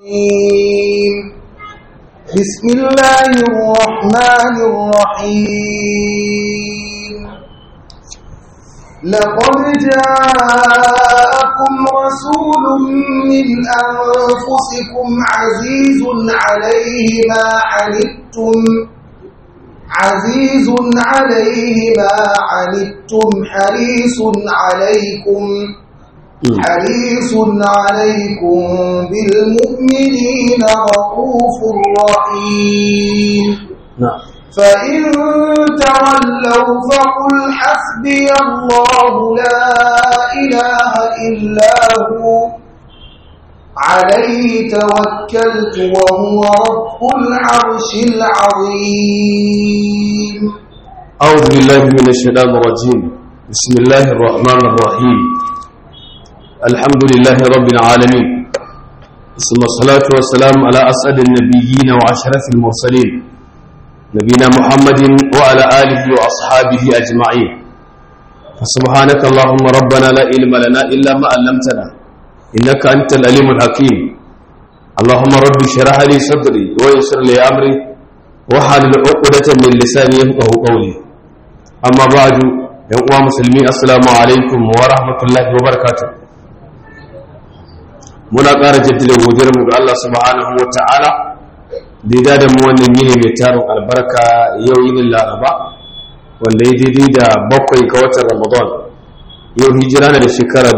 بسم الله الرحمن الرحيم لقد جاءكم رسول من أنفسكم عزيز عليه ما عنتم عزيز عليه ما عنتم حريص عليكم حريص عليكم بالمؤمنين رؤوف رحيم نعم فإن تولوا فقل حسبي الله لا إله إلا هو عليه توكلت وهو رب العرش العظيم أعوذ بالله من الشيطان الرجيم بسم الله الرحمن الرحيم الحمد لله رب العالمين ثم الصلاة والسلام على أسعد النبيين وأشرف المرسلين نبينا محمد وعلى آله وأصحابه أجمعين فسبحانك اللهم ربنا لا علم لنا إلا ما علمتنا إنك أنت العليم الحكيم اللهم رب اشرح لي صدري ويسر لي أمري وحلل عقدة من لساني يفقه قولي أما بعد يا أخوة مسلمين السلام عليكم ورحمة الله وبركاته muna ƙara jaddada godiyar mu ga Allah subhanahu wa ta'ala da da mu wannan yini mai tarin albarka yau yinin laraba wanda ya daidai da bakwai ga watan ramadan yau hijira na da shekara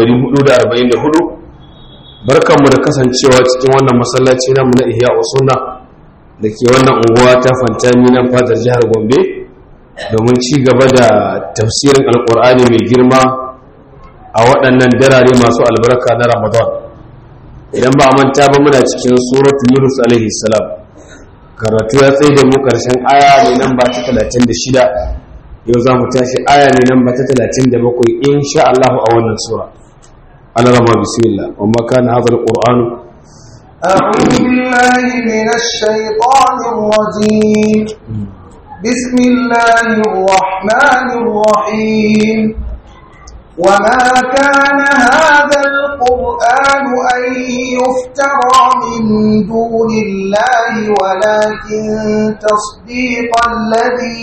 1444 barkanmu da kasancewa cikin wannan masallaci namu na ihya sunna da ke wannan unguwa ta fantami nan fadar jihar gombe domin ci gaba da tafsirin alkur'ani mai girma a waɗannan darare masu albarka na ramadan idan ba a manta ba muna cikin suratu yunus alaihi salam karatu ya tsaye da mu karshen aya ne nan ba ta 36 yau za mu tashi aya ne nan ba ta 37 insha Allah a wannan sura alarama bismillah wa ma kana hadha alqur'anu أعوذ بالله من الشيطان الرجيم بسم الله الرحمن الرحيم وما كان هذا القرآن أن يفترى من دون الله ولكن تصديق الذي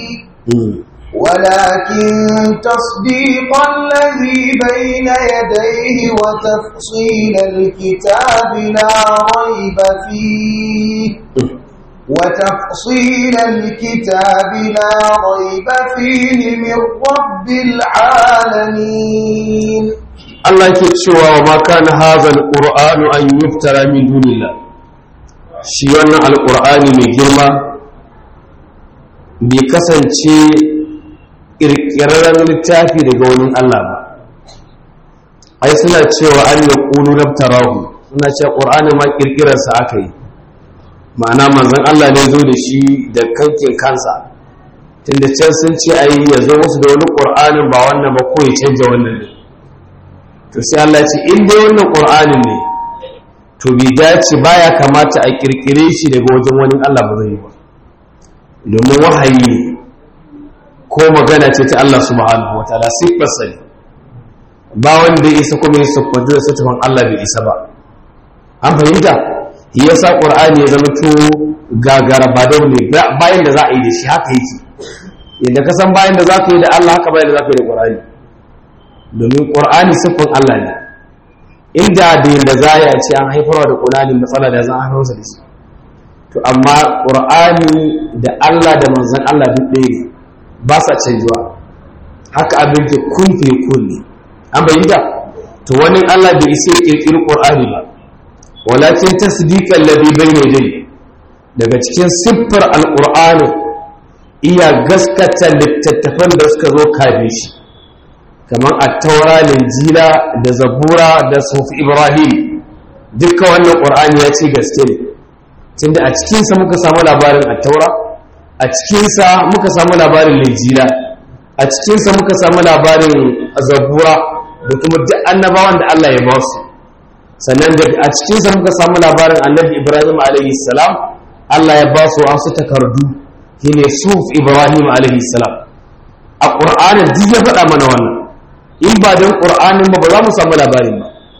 ولكن تصديق الذي بين يديه وتفصيل الكتاب لا ريب فيه وتفصيل الكتاب لا ريب فيه من رب العالمين Allah ke cewa wa ma kana hadha alqur'anu an yuftara min dunillah shi wannan alqur'ani mai girma bai kasance kirkirarren littafi daga wani Allah ba ai suna cewa an yaqulu naftarahu suna cewa qur'ani ma kirkirarsa aka yi ma'ana manzon Allah ne zo da shi da kankin kansa tunda can sun ce ai ya zo musu da wani qur'anin ba wannan ba ko ya canja wannan ne to sai Allah ce in dai wannan qur'anin ne to bi dace baya kamata a kirkire shi daga wajen wani Allah ba zai yi ba domin wahayi ne ko magana ce ta Allah subhanahu wataala siffar sa ne ba wanda ya isa kuma ya siffanta da siffan Allah bai isa ba an fahimta shi yasa qur'ani ya zama to gagara ba da ne bayan da za a yi da shi haka yake yadda ka san bayan da za ka yi da Allah haka bayan da za ka yi da qur'ani domin ƙur'ani siffin Allah ne inda da yadda za a ce an haifarwa da ƙur'ani matsala da zan haifarsa da shi to amma ƙur'ani da Allah da manzan Allah duk ɗaya ne ba sa canjuwa haka abin ke kun fi kulli an bayyana to wani Allah bai isa ya ƙirƙiri ƙur'ani ba walakin tasdiqan ladhi bayna yadayhi daga cikin siffar alƙur'ani iya gaskata littattafan da suka zo kafin shi kamar attaura linjila da zabura da sufi ibrahim duka wannan ƙur'ani ya ce gaske ne tunda a cikinsa muka samu labarin attaura a cikinsa muka samu labarin linjila a cikinsa muka samu labarin zabura da kuma duk annabawan da allah ya ba su sannan a cikinsa muka samu labarin annabi ibrahim alaihi salam allah ya ba su wasu takardu shine suf ibrahim alaihi salam a ƙur'anin duk ya faɗa mana wannan in ba don ƙur'anin ba ba za mu samu labarin ba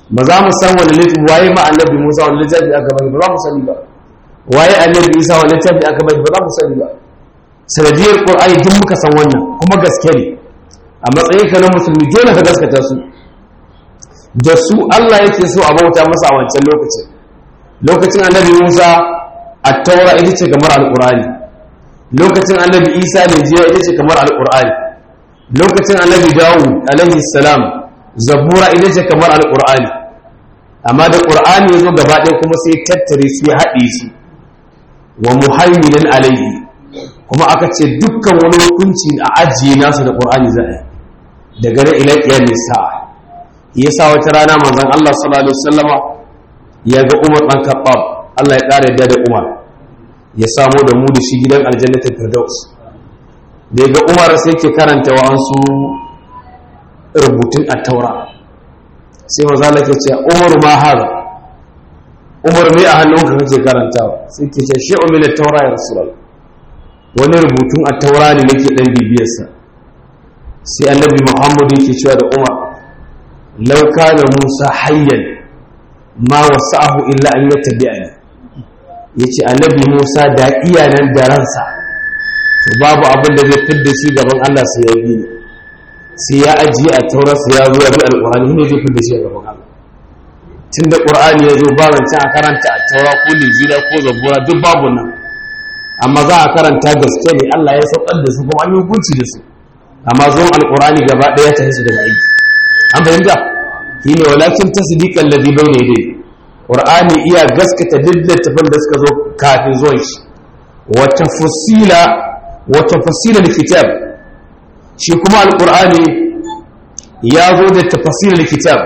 ba za mu san wani littafi waye ma annabi Musa wani littafi aka bai ba za mu sani ba waye annabi Isa wani littafi aka bai ba za mu sani ba sanadiyar Qur'ani duk muka san wannan kuma gaske ne a matsayin ka na musulmi dole ka gaskata su da su Allah yake so a bauta masa a wancan lokacin lokacin annabi Musa at-taura ita ce kamar al-Qur'ani lokacin annabi Isa ne jiya ita ce kamar al-Qur'ani lokacin annabi Dawud alaihi salam zabura ita ce kamar al-Qur'ani amma da Qur'ani yazo gaba ɗaya kuma sai tattare su ya haɗe su wa muhaiminan alaihi kuma aka ce dukkan wani hukunci a ajiye nasu da Qur'ani za a yi daga nan ila qiyamis sa'a yasa wata rana manzon Allah sallallahu alaihi wasallama ya ga Umar dan Khattab Allah ya kare da da Umar ya samu da mu da shi gidan aljannatul firdaus da ya ga Umar sai ke karanta wa an su rubutun at-taura sai manzo Allah ke ce Umar ma hada Umar mai a hannunka kake karantawa sai ke ce shi'u min at-taura ya rasulullah wani rubutun at-taura ne nake dan bibiyarsa sai annabi Muhammad yake cewa da Umar law kana Musa hayyan ma wasa'ahu illa an yattabi'ani yace annabi Musa da iyanan da ransa to babu abin da zai fidda shi gaban Allah sai ya bi sai ya ajiye a taurarsa ya zo ya bi alqur'ani ne zai fidda shi gaban Allah tunda qur'ani ya zo ba rancin a karanta a taura ko linjila ko zabura duk babu nan amma za a karanta gaske ne Allah ya saukar da su kuma an yi hukunci da su amma zuwan alqur'ani gaba ɗaya ta su daga aiki an fahimta shine walakin tasdiqan ladhi bayna yadayhi qur'ani iya gaskata duk littafin da suka zo kafin zuwan shi wa tafsila wa tafsila alkitab shi kuma alqur'ani ya zo da tafsila alkitab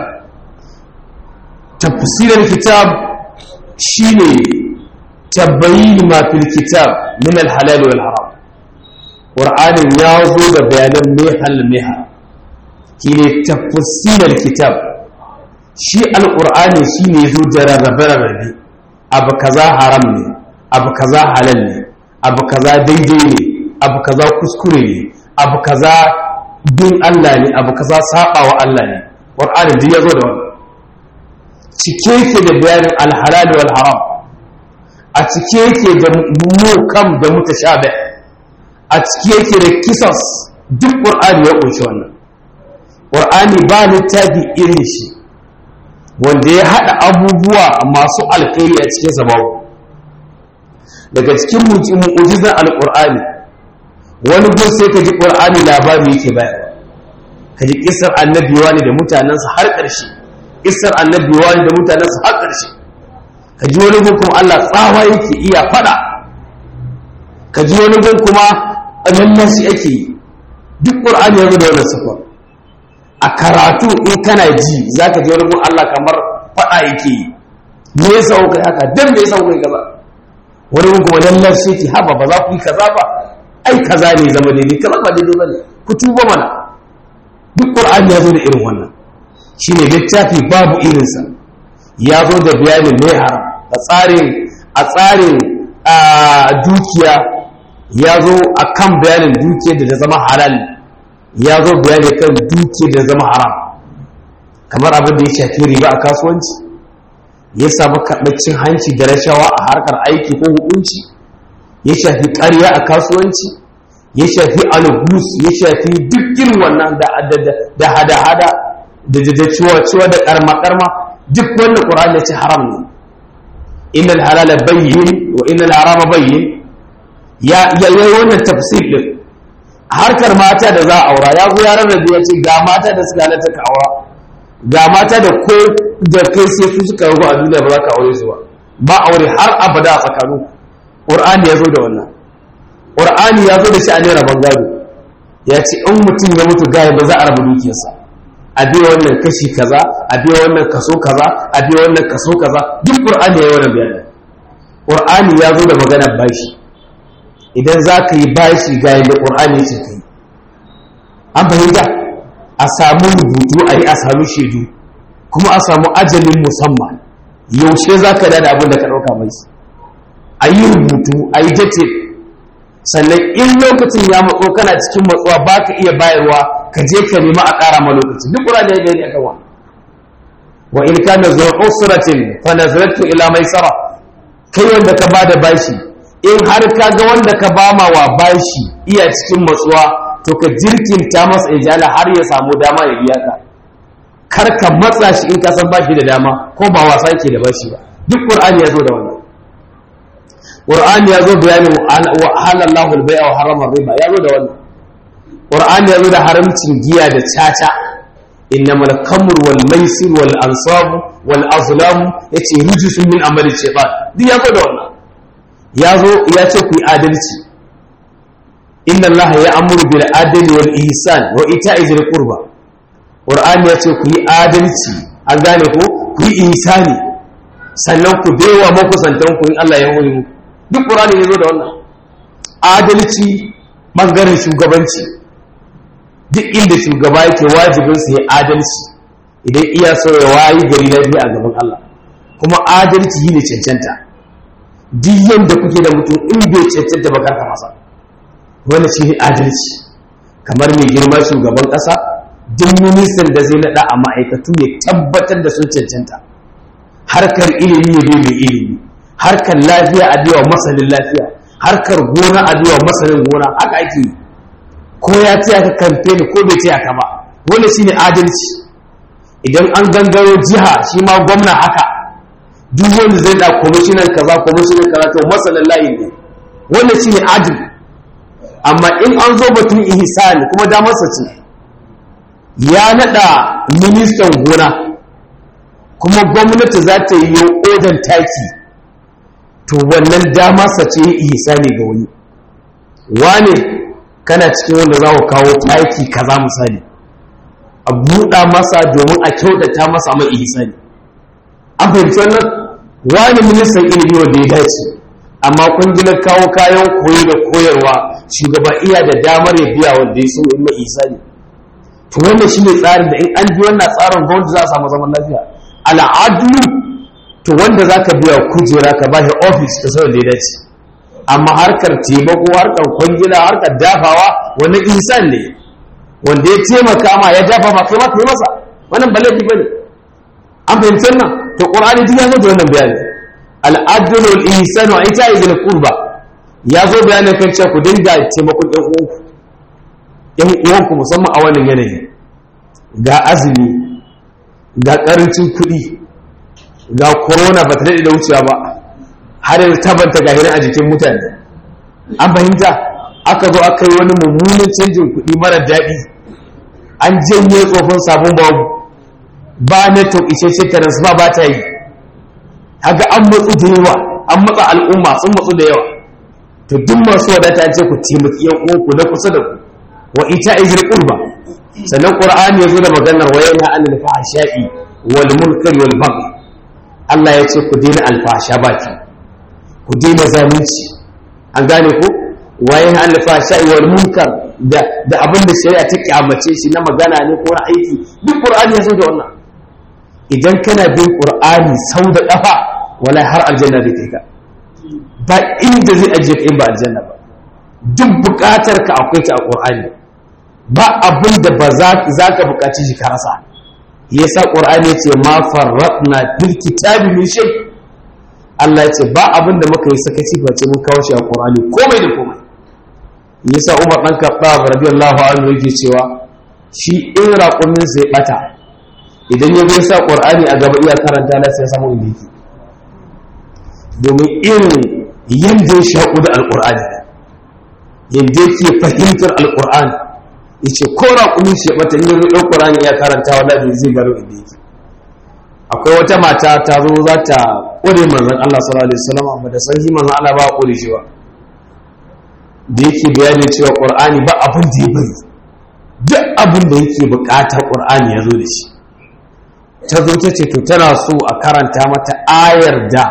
tafsila alkitab shine tabayyin ma fil kitab min alhalal wal haram qur'anin ya zo da bayanan me hal me haram shine tafsila alkitab shi alƙur'ani shi ne zo da rarrabe-rarrabe abu kaza haram ne abu kaza halal ne abu kaza daidai ne abu kaza kuskure ne abu kaza bin Allah ne abu kaza saba wa Allah ne ƙur'ani duk ya zo da wannan cike yake da bayanin alhalal wal haram a cike yake da mukam da mutashabi a cike yake da kisas duk ƙur'ani ya ƙunshi wannan ƙur'ani ba littafi irin shi wanda ya haɗa abubuwa masu alkhairi a cikin sababu daga cikin mu'ujizar alƙur'ani wani gun sai ka ji ƙur'ani labari yake bayarwa ka ji ƙisar annabiwa ne da mutanensa har ƙarshe ƙisar annabiwa ne da mutanensa har ƙarshe ka ji wani gun kuma Allah tsawa yake iya faɗa ka ji wani gun kuma lallashi ake yi duk ƙur'ani ya zo da wannan sifar a karatu in kana ji za ka je wani Allah kamar faɗa yake yi me ya sau kai haka dan me ya sau kai kaza wani gun kuma lallar shi ki haba ba za ku yi kaza ba ai kaza ne zama daidai kaza ba daidai ba ne ku tuba mana duk qur'ani ya zo da irin wannan shine littafi babu irinsa ya zo da bayanin mai haram a tsarin a tsarin dukiya ya zo a kan bayanin dukiyar da ta zama halal ya zo bayani kan duki da zama haram kamar abin da ya shafi riba a kasuwanci ya samu karɓaccin hanci da rashawa a harkar aiki ko hukunci ya shafi ƙarya a kasuwanci ya shafi algus ya shafi duk irin wannan da hada-hada da ciwa-ciwa da karma-karma duk wanda ƙur'ani ya ce haram ne innal halala bayyin wa innal harama bayyin ya yi wannan tafsir din harkar mata da za a aura ya zo ya rarrabe ya ce ga mata da suka halatta ka aura ga mata da ko da kai sai su suka rabu a duniya ba za ka aure su ba ba aure har abada a tsakanin ƙur'ani ya zo da wannan ƙur'ani ya zo da shi a naira gado ya ce in mutum ya mutu gaya ba za a raba dukiyarsa a biya wannan kashi kaza a biya wannan kaso kaza a biya wannan kaso kaza duk ƙur'ani ya yi wannan bayani ƙur'ani ya zo da maganar bashi idan za ka yi bashi ga yadda ƙur'ani ce ka yi an fahimta a samu rubutu a yi a samu shaidu kuma a samu ajalin musamman yaushe za ka dada abin da ka ɗauka mai a yi rubutu a yi jate sannan in lokacin ya matso kana cikin matsuwa ba ka iya bayarwa ka je ka nema a ƙara ma lokaci duk ƙur'ani ya gani a kan wa in kana zu usratin fa nazartu ila maisara kai wanda ka bada bashi in har ka ga wanda ka bama wa bashi iya cikin matsuwa to ka jirkinta masa ijala har ya samu dama ya biya ka kar ka matsa shi in ka san bashi da dama ko ba wasa yake da bashi ba duk qur'ani ya zo da wannan qur'ani ya zo bayanin wa halallahu al-bai'a wa harama riba ya zo da wannan qur'ani ya zo da haramcin giya da caca innamal khamr wal maisir wal ansab wal azlam yace rijsun min amali shaytan duk ya zo da wannan ya zo ya ce ku yi adalci inna allaha ya'muru bil adli wal ihsan wa ita'i dhil qurba qur'ani ya ce ku yi adalci an gane ko ku yi ihsani sannan ku baiwa makusantan ku in Allah ya hore muku duk qur'ani ya zo da wannan adalci bangaren shugabanci duk inda shugaba yake wajibin sa ya adalci idan iya so ya wayi gari lafiya a gaban Allah kuma adalci yi ne cancanta duk yanda kuke da mutum in bai cancanta ba karka masa wani shi ne adalci kamar mai girma shugaban ƙasa duk ministan da zai naɗa a ma'aikatu ya tabbatar da sun cancanta harkar ilimi ya mai ilimi harkar lafiya a biya masanin lafiya harkar gona a biya masanin gona haka ake yi ko ya taya ka kamfe ko bai taya ka ba wani shi ne adalci idan an gangaro jiha shi ma gwamna haka duk wanda zai da kwamishinan kaza kwamishinan kaza to masanin layi ne wannan shi ne adalci amma in an zo batun ihsani kuma damarsa ce ya nada ministan gona kuma gwamnati za ta yi odan taki to wannan damarsa ce ihsani ga wani wane kana cikin wanda za ku kawo taki kaza misali a buɗa masa domin a kyautata masa mai ihsani an fahimci wannan wani ministan ilimi wanda ya dace amma kungilar kawo kayan koyo da koyarwa shugaba iya da damar ya biya wanda ya so in mai isa ne to wannan shine tsarin da in an bi wannan tsarin gwamnati za a samu zaman lafiya al'adlu to wanda zaka biya kujera ka ba shi office ka sai da ya dace amma harkar taimako harkar kwangila harkar dafawa wannan insan ne wanda ya taimaka ma ya dafa ma kai ma kai masa wannan ba laifi bane an fahimci nan to qur'ani duk ya zo da wannan bayani al'adun al'isanu a ita izinin kurba ya zo bayanin kan cewa ku dinga taimakon ‘yan uwanku ‘yan uwanku musamman a wannan yanayi ga azumi ga ƙarancin kuɗi ga corona ba ta daɗe da wucewa ba har yanzu tabanta ga hirin a jikin mutane an fahimta aka zo aka yi wani mummunan canjin kuɗi mara daɗi an janye tsofin sabon babu ba network ishe ce transfer ba ta yi haka an matsu da yawa an matsa al'umma sun matsu da yawa to duk masu wadata ce ku taimaki yan uwanku na kusa da ku wa ita izir qurba sannan qur'ani yazo da maganar wa yana anil fahsha'i wal munkari wal baghi Allah ya ce ku daina alfasha baki ku daina zalunci an gane ku wa yana anil fahsha'i wal munkar da da abin da shari'a ta kyamace shi na magana ne ko na aiki duk qur'ani yazo da wannan idan kana bin qur'ani sau da kafa wala har aljanna zai kai ka ba inda zai ajiye ka in ba aljanna ba duk bukatar ka akwai ta a qur'ani ba abin da ba za ka bukaci shi ka rasa yasa qur'ani ya ce ma farratna fil kitabi min shay Allah ya ce ba abin da muka yi sakaci ba ce mun kawo shi a qur'ani komai da komai yasa Umar dan Khattab radiyallahu anhu yake cewa shi in raƙumin sai bata idan ya zo sa qur'ani a gaba iya karanta na sai samu inda yake domin irin yadda ya shaƙu da alƙur'ani yadda yake fahimtar alƙur'ani ya ce ko raƙumin shi ɓata yin ruɗin ƙur'ani ya karanta wa lafi zai gano inda yake akwai wata mata ta zo za ta ƙure manzan Allah sallallahu alaihi wasallam amma da sarki manzan Allah ba ƙure shi ba da yake bayanin cewa ƙur'ani ba abin da ya bari duk abin da yake buƙata ƙur'ani ya zo da shi ta zo ta ce to tana so a karanta mata ayar da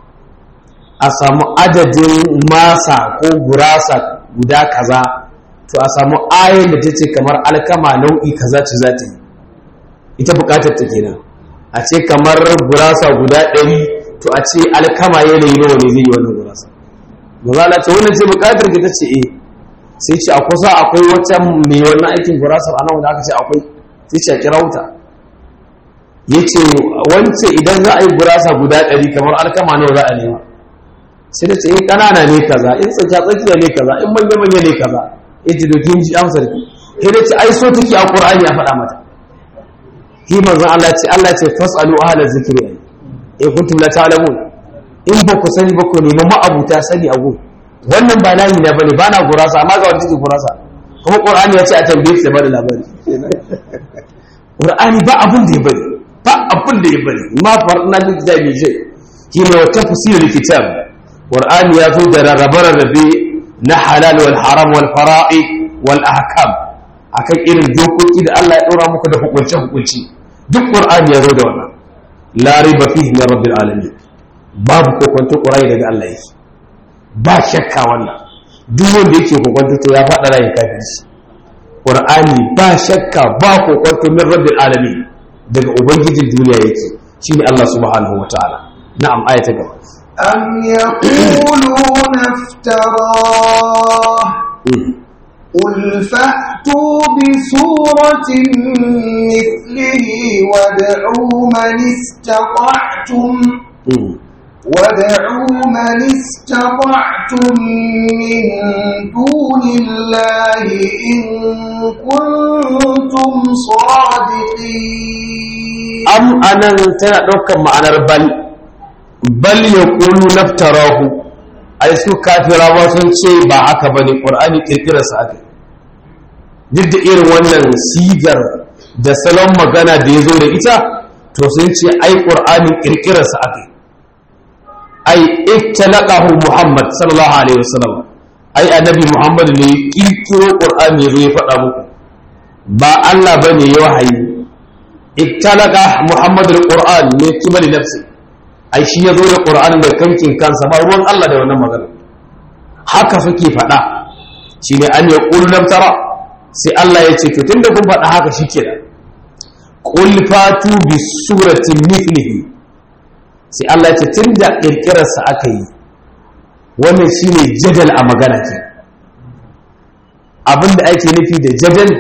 a samu adadin masa ko gurasa guda kaza to a samu ayar da ta ce kamar alkama nau'i kaza ce za ta yi ita bukatar ta kenan a ce kamar gurasa guda ɗari to a ce alkama yanayi nawa ne zai yi wannan gurasa mazala ce wannan ce bukatar ka ta ce eh sai ce a kusa akwai wata mai wannan aikin gurasar a nan wanda aka ce akwai sai ce a kira wuta yace wance idan za a yi gurasa guda ɗari kamar alkama nawa za a nema sai da ce in ƙanana ne kaza in tsakiya tsakiya ne kaza in manya manya ne kaza yace da kin ji amsar ki sai da ce ai so take a qur'ani a faɗa mata hi manzon Allah ce Allah ce fasalu ahla zikri ai in kuntum la ta'lamun in ba ku sani ba ku nemi ma'abuta sani a gun wannan ba layi na bane ba na gurasa amma ga wanda take gurasa kuma qur'ani ya ce a tambaye shi ba da labari qur'ani ba abin da ya bari ba abin da ya bari ma farna da kitabi shay shine wa tafsirul kitab qur'ani ya zo da rarrabe na halal wal haram wal fara'i wal ahkam akan irin dokoki da Allah ya dora muku da hukunce hukunci duk qur'ani ya zo da wannan la riba fihi min rabbil alamin babu kokonto qur'ani daga Allah yake ba shakka wannan duk wanda yake kokonto to ya faɗa rayin kafirci qur'ani ba shakka ba kokonto min rabbil alamin daga ubangijin duniya yake shine Allah subhanahu wataala na'am aya ta gaba أم يقولون افتراه قل فأتوا بسورة مثله وادعوا من استطعتم وادعوا من استطعتم من دون الله إن كنتم صادقين am anan tana ɗaukar ma'anar bal bal ya ƙulu naftarahu ai su kafirawa sun ce ba haka ba ne ƙur'ani ƙirƙirarsa aka duk da irin wannan sigar da salon magana da ya zo da ita to sun ce ai ƙur'ani ƙirƙirarsa aka ai ittalaqahu muhammad sallallahu alaihi wasallam ai annabi muhammad ne ƙirƙiro ƙur'ani ya zo ya faɗa muku ba Allah bane ya wahayi ittalaqa muhammad alquran min kibali nafsi ai shi yazo da qur'ani da kankin kansa ba ruwan Allah da wannan magana haka suke fada shine an ya qul lam tara sai Allah ya ce to tunda kun fada haka shikenan qul fatu bi suratin mithlihi sai Allah ya ce tunda kirkirar sa aka yi wannan shine jadal a magana ke abinda ake nufi da jadal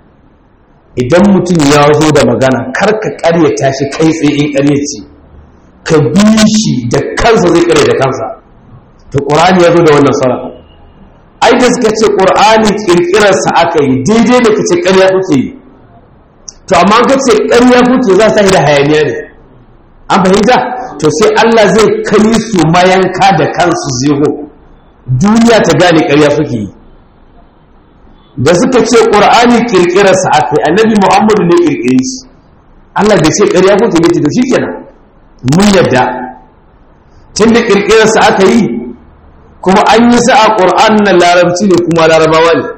idan mutum ya zo da magana kar ka karyata shi kai tsaye in karyace ka bi shi da kansa zai kare da kansa to qur'ani ya zo da wannan sara ai da suka ce qur'ani kirkirar sa aka yi daidai da kace karya kuke yi to amma ka ce karya kuke za sa da hayaniya ne an fahimta to sai Allah zai kai su mayanka da kansu zego duniya ta gane karya suke yi da suka ce ƙur'ani ƙirƙirarsa a kai annabi muhammadu ne ƙirƙiri shi allah bai ce ƙarya ko ta yace to shi kenan mun yadda tun da ƙirƙirarsa aka yi kuma an yi sa a ƙur'an na larabci ne kuma larabawa ne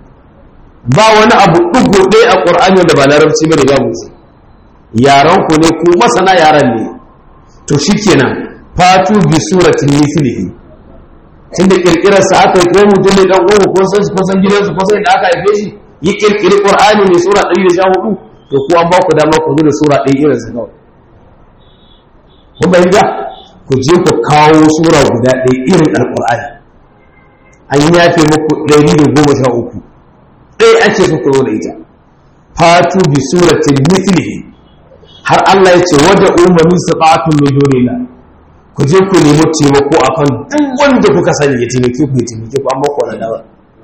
ba wani abu ɗugo ɗaya a ƙur'ani wanda ba larabci ba ne ba mutu yaran ku ne ku masana yaran ne to shi kenan fatu bi suratin mithlihi tun da kirkirarsa aka yi ko mutum ne dan uwa ko san ko san gidansu ko san da aka haife shi yi kirkiri qur'ani ne sura 114 to ku an ba ku dama ku zo da sura ɗaya irin sa kawai kun bayyana ku je ku kawo sura guda ɗaya irin alqur'ani an yafe muku 113 ɗaya ake so ku zo da ita fatu bi suratin mithlihi har Allah ya ce wada umaru sabatun min dunillah ku je ku nemi taimako akan duk wanda kuka sani ya taimake ku ya taimake ku amma ku dawa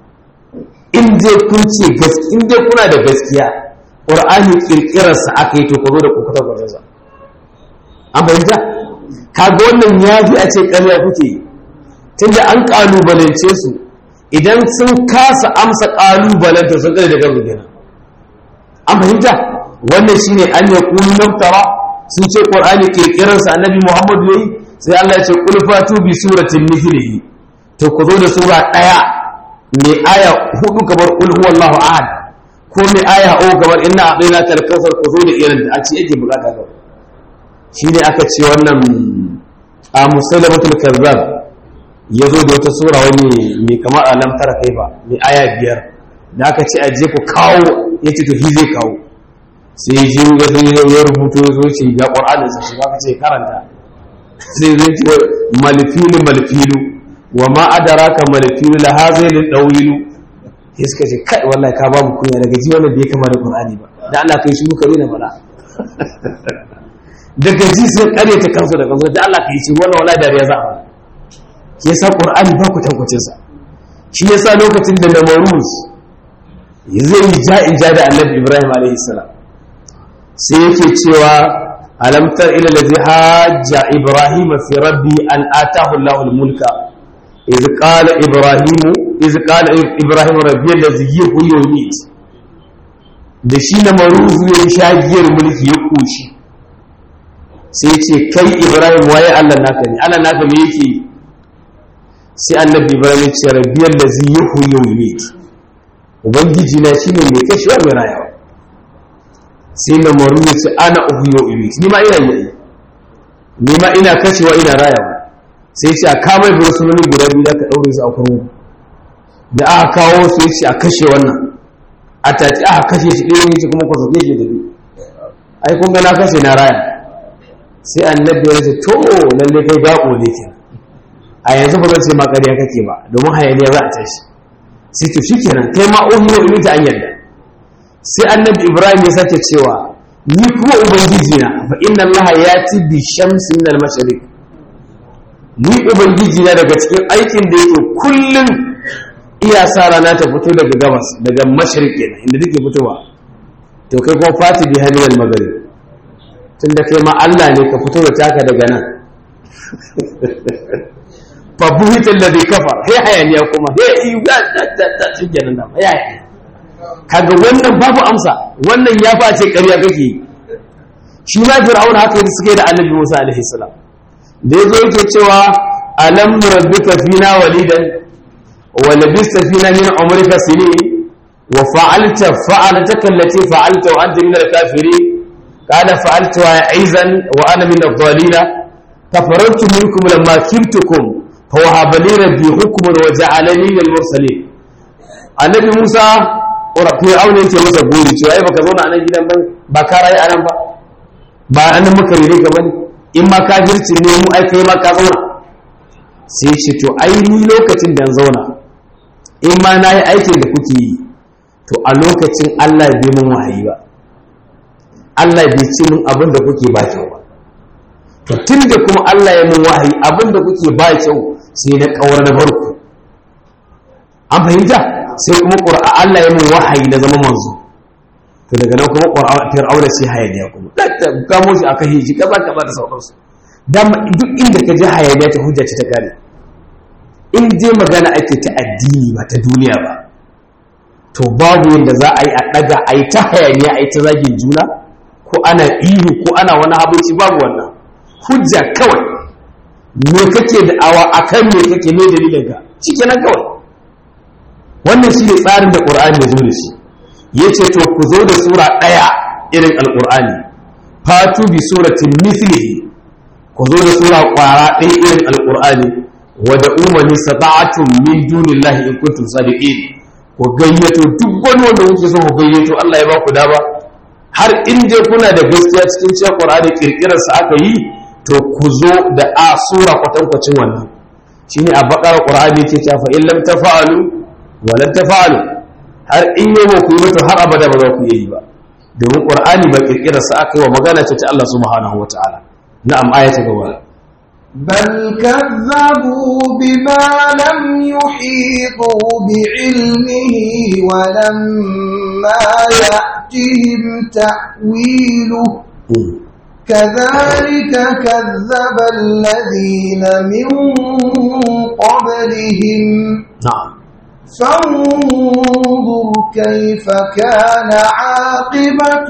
in dai kun ce in dai kuna da gaskiya qur'ani kirkirar sa aka yi to ku zo da ku kuta gwarza an bayyana kaga wannan ya fi a ce ƙarya kuke yi tunda an kalubalance su idan sun kasa amsa kalubalanta sun kare da garbu kenan an fahimta wannan shine an yakunu naftara sun ce qur'ani kirkirar sa annabi muhammadu yayi sai Allah ya ce qul fatu bi suratin mithlihi to ku zo da sura daya mai aya hudu kamar qul huwallahu ahad ko mai aya o kamar inna a'tayna kal kawthar ku zo da irin da a ce yake bukata ga shine aka ce wannan a musallamatul kazzab ya zo da wata sura wani mai kamar alam tara kaifa mai aya biyar da aka ce a je ku kawo yace to hi zai kawo sai ji ya rubuto ya zo ce ga qur'anin sa shi ka ce karanta sai zai ce malfilu malfilu wa ma adaraka malfilu la hazilin dawilu sai suka ce kai wallahi ka ba mu kunya daga ji wannan bai kama da qur'ani ba da Allah kai shi muka rena mana daga ji sun karyata kansu da kansu da Allah ka yi ci wannan wala dariya za a ke sa qur'ani ba ku tankwacin sa shi yasa lokacin da namarus zai yi ja'in ja da annabi ibrahim alaihi salam sai yake cewa alam tar ila allazi hajja ibrahim fi rabbi an atahu allah mulka iz qala ibrahim iz qala ibrahim rabbi allazi yuhyi wa yumiit da shi na maruzu ya shagiyar mulki ya koshi sai ce kai ibrahim waye allah naka ne allah naka me yake sai annabi ibrahim ya ce rabbi allazi yuhyi wa yumiit ubangiji na shine mai kashewa mai rayawa sai na maru ya ce ana uhiyo iblis ni ma ina yi ni ma ina kashewa ina rayawa sai ce a kamar bursunoni guda biyu da ka ɗaure su a kurmu da aka kawo su ya ce a kashe wannan a taci aka kashe shi ɗaya yace kuma ku sake shi da biyu ai kun ga na kashe na raya sai annabi ya ce to lalle kai gaɓo ne ke a yanzu ba zan ce ma ƙarya kake ba domin hayaniya za a tashi sai to shikenan kai ma uhiyo iblis an yarda sai annabi ibrahim ya sake cewa ni kuma ubangiji na fa inna allaha yati bi shamsi min al mashriq ni ubangiji na daga cikin aikin da yake kullun iya sa rana ta fito daga gabas daga mashriq kenan inda take fitowa to kai kuma fati bi haniyal maghrib tunda kai ma Allah ne ka fito da taka daga nan fa buhita alladhi kafar hay hayaniya kuma hay da da da shi kenan da hayaniya kaga wannan babu amsa wannan ya fa ce ƙarya kake yi shi ma fir'auna haka yadda suke da annabi Musa alaihi salam da yazo yake cewa alam nurabbika fina walidan wa labista fina min umrika sinin wa fa'alta fa'alataka allati fa'alta wa anta min al-kafirin qala fa'altu aizan wa ana min adh-dhalin kafartu minkum lamma kintukum fa wahaba li rabbi hukman wa ja'alani min al-mursalin annabi Musa fir'auna yake masa gori cewa ai baka zauna a nan gidan ban ba ka rayu a nan ba ba a nan muka rere ka bane in ma kafirci ne mu ai kai ma ka zauna sai ce to ai ni lokacin da zauna in ma na yi aikin da kuke yi to a lokacin Allah bai mun wahayi ba Allah bai ce mun abin da kuke ba kyau ba to tun da kuma Allah ya mun wahayi abin da kuke ba kyau sai na kawar da barku an fahimta sai kuma ƙura Allah ya mun wahayi da zama manzo to daga nan kuma ƙura fir'auna sai hayaniya kuma da kamo shi aka hiji kaza kaza da sauransu dan duk inda ka ji hayaniya ta hujja ce ta kare in je magana ake ta addini ba ta duniya ba to babu yadda za a yi a daga a yi ta hayaniya a yi ta zagin juna ko ana ihu ko ana wani habaici babu wannan hujja kawai me kake da awa akan me kake ne dalilinka shikenan kawai wannan shi ne tsarin da ƙur'ani ya zo da shi ya ce to ku zo da sura ɗaya irin alƙur'ani fatu bi suratin mislihi ku zo da sura ƙwara ɗaya irin alƙur'ani wadda umarni sata'atun min dunillahi in kuntum sadiqin ku gayyato duk wani wanda kuke so ku gayyato Allah ya ba ku dama har in dai kuna da gaskiya cikin cewa ƙur'ani kirkirar sa aka yi to ku zo da a sura kwatankwacin wannan shine a bakara ƙur'ani yake cewa fa in lam tafa'alu walan tafa'alu har in yau ba ku yi mutu har abada ba za ku yi ba domin qur'ani ba kirkirar sa aka yi wa magana ce ta Allah subhanahu wataala na'am ayata gaba بل كذبوا بما لم يحيطوا بعلمه ولما يأتهم تأويله كذلك كذب الذين من قبلهم na'am فانظر كيف كان عاقبة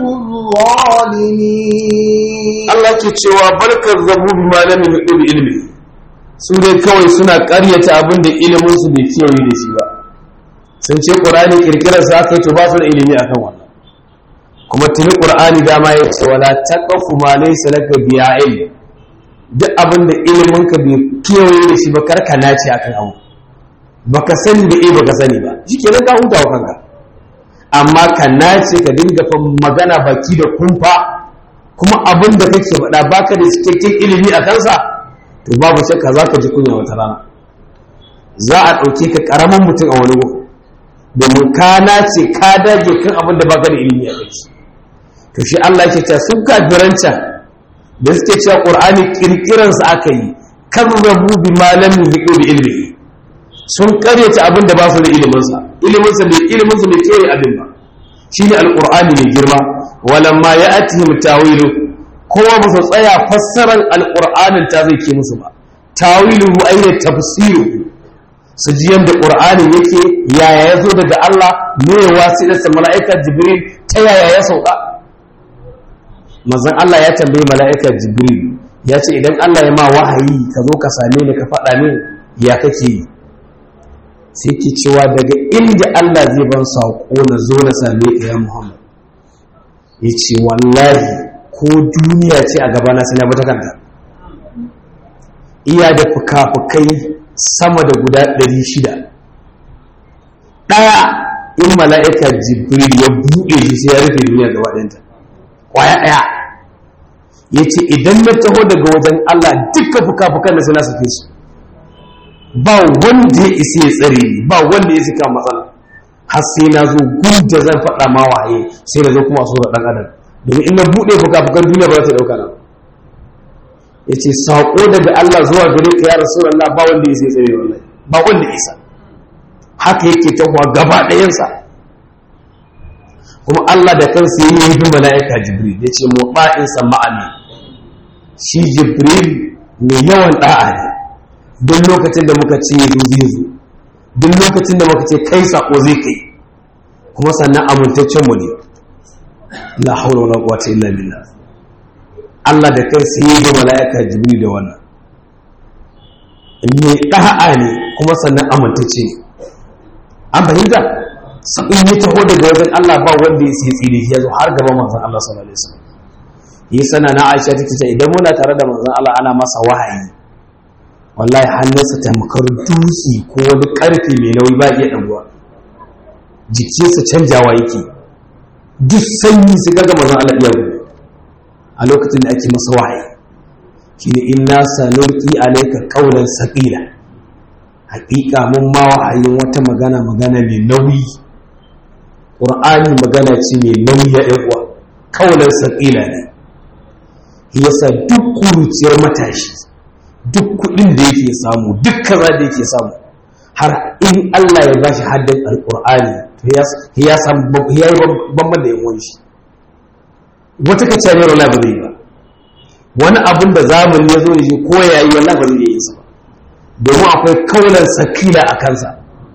الظالمين Allah ke cewa barkar zabu bi malamin hudu bi ilmi su dai kawai suna ƙaryata abin da ilimin su bai kiyaye da shi ba sun ce qur'ani kirkirar sa kai to ba su da ilimi akan wannan kuma tuni qur'ani dama ya ce wala taqfu ma laysa laka bi ilm duk abin da ilimin ka bai kiyaye da shi ba karka nace akan abu baka sani da eh baka sani ba shikenan ka huta wa kanka amma ka nace ka dinga fa magana baki da kumfa kuma abin da kake faɗa baka da cikakken ilimi a kansa to babu shakka za ka ji kunya wata rana za a ɗauke ka ƙaramin mutum a wani gu domin ka nace ka dage kan abin da baka da ilimi a kai to shi Allah yake cewa sun kafiran can da suke cewa qur'ani kirkiran sa aka yi kazzabu bi malam yuhidu bi ilmihi sun karyata abin da ba su da ilimin sa ilimin sa bai ilimin sa bai kere abin ba shine alqur'ani mai girma walamma ya'tihim tawilu kowa ba su tsaya fassarar alqur'anin ta zai ke musu ba tawiluhu ayya tafsiruhu su ji yadda ƙur'ani yake yaya ya zo daga Allah ne ya wasi da mala'ikar jibril ta yaya ya sauka manzon Allah ya tambayi mala'ikar jibril ya ce idan Allah ya ma wahayi ka zo ka same ni ka faɗa min ya kake yi sai ke cewa daga inda Allah zai ban saƙo na zo na same ka ya Muhammad ya ce wallahi ko duniya ce a gabana sai na bata kanta iya da fuka-fukai sama da guda ɗari shida ɗaya in mala'ikar jibril ya buɗe shi sai ya rufe duniya gaba ɗanta ƙwaya ɗaya ya ce idan na taho daga wajen Allah duka fuka-fukan da suna suke su ba wanda ya isi ya tsare ni ba wanda ya sika matsala har sai na zo gunda zan faɗa ma waye sai na zo kuma so da ɗan adam domin in na buɗe fuka-fukan duniya ba za ta ɗauka na ya ce saƙo daga Allah zuwa gare ka ya rasu Allah ba wanda ya sai tsare wallahi ba wanda isa haka yake tahowa gaba ɗayansa kuma Allah da kansa yi yi bin mala'ika Jibril ya ce mu ba'insa ma'ami shi Jibril mai yawan ɗa'a ne duk lokacin da muka ce zo zai zo duk lokacin da muka ce kai saƙo zai kai kuma sannan amintaccen mu ne la haula wala quwwata illa billah Allah da kai sai yi mala'ika jibril da wannan mai ɗa'a ne kuma sannan amintacce ne an fahimta in yi taho daga wajen Allah ba wanda ya sai tsiri ya zo har gaba manzan Allah sallallahu alaihi wasallam yi sana na Aisha take ce idan muna tare da manzan Allah ana masa wahayi wallahi hannunsa tamkar dutse ko wani karfe mai nauyi ba iya ɗaguwa jikinsa canjawa yake duk sanyi su ga manzan Allah iya gudu a lokacin da ake masa wahayi shi ne inna sanurki alaika qawlan saqila haƙiƙa mun ma wahayin wata magana magana mai nauyi qur'ani magana ce mai nauyi ya uwa qawlan saqila ne yasa duk kuruciyar matashi duk kuɗin da yake samu duk kaza da yake samu har in Allah ya bashi haddin alqur'ani to ya san ya yi bamban da yan shi wata kace ne wallahi ba zai ba wani abin da zamani ya zo da shi ko ya yi wallahi ba zai yi sa domin akwai kaunar sakila a kansa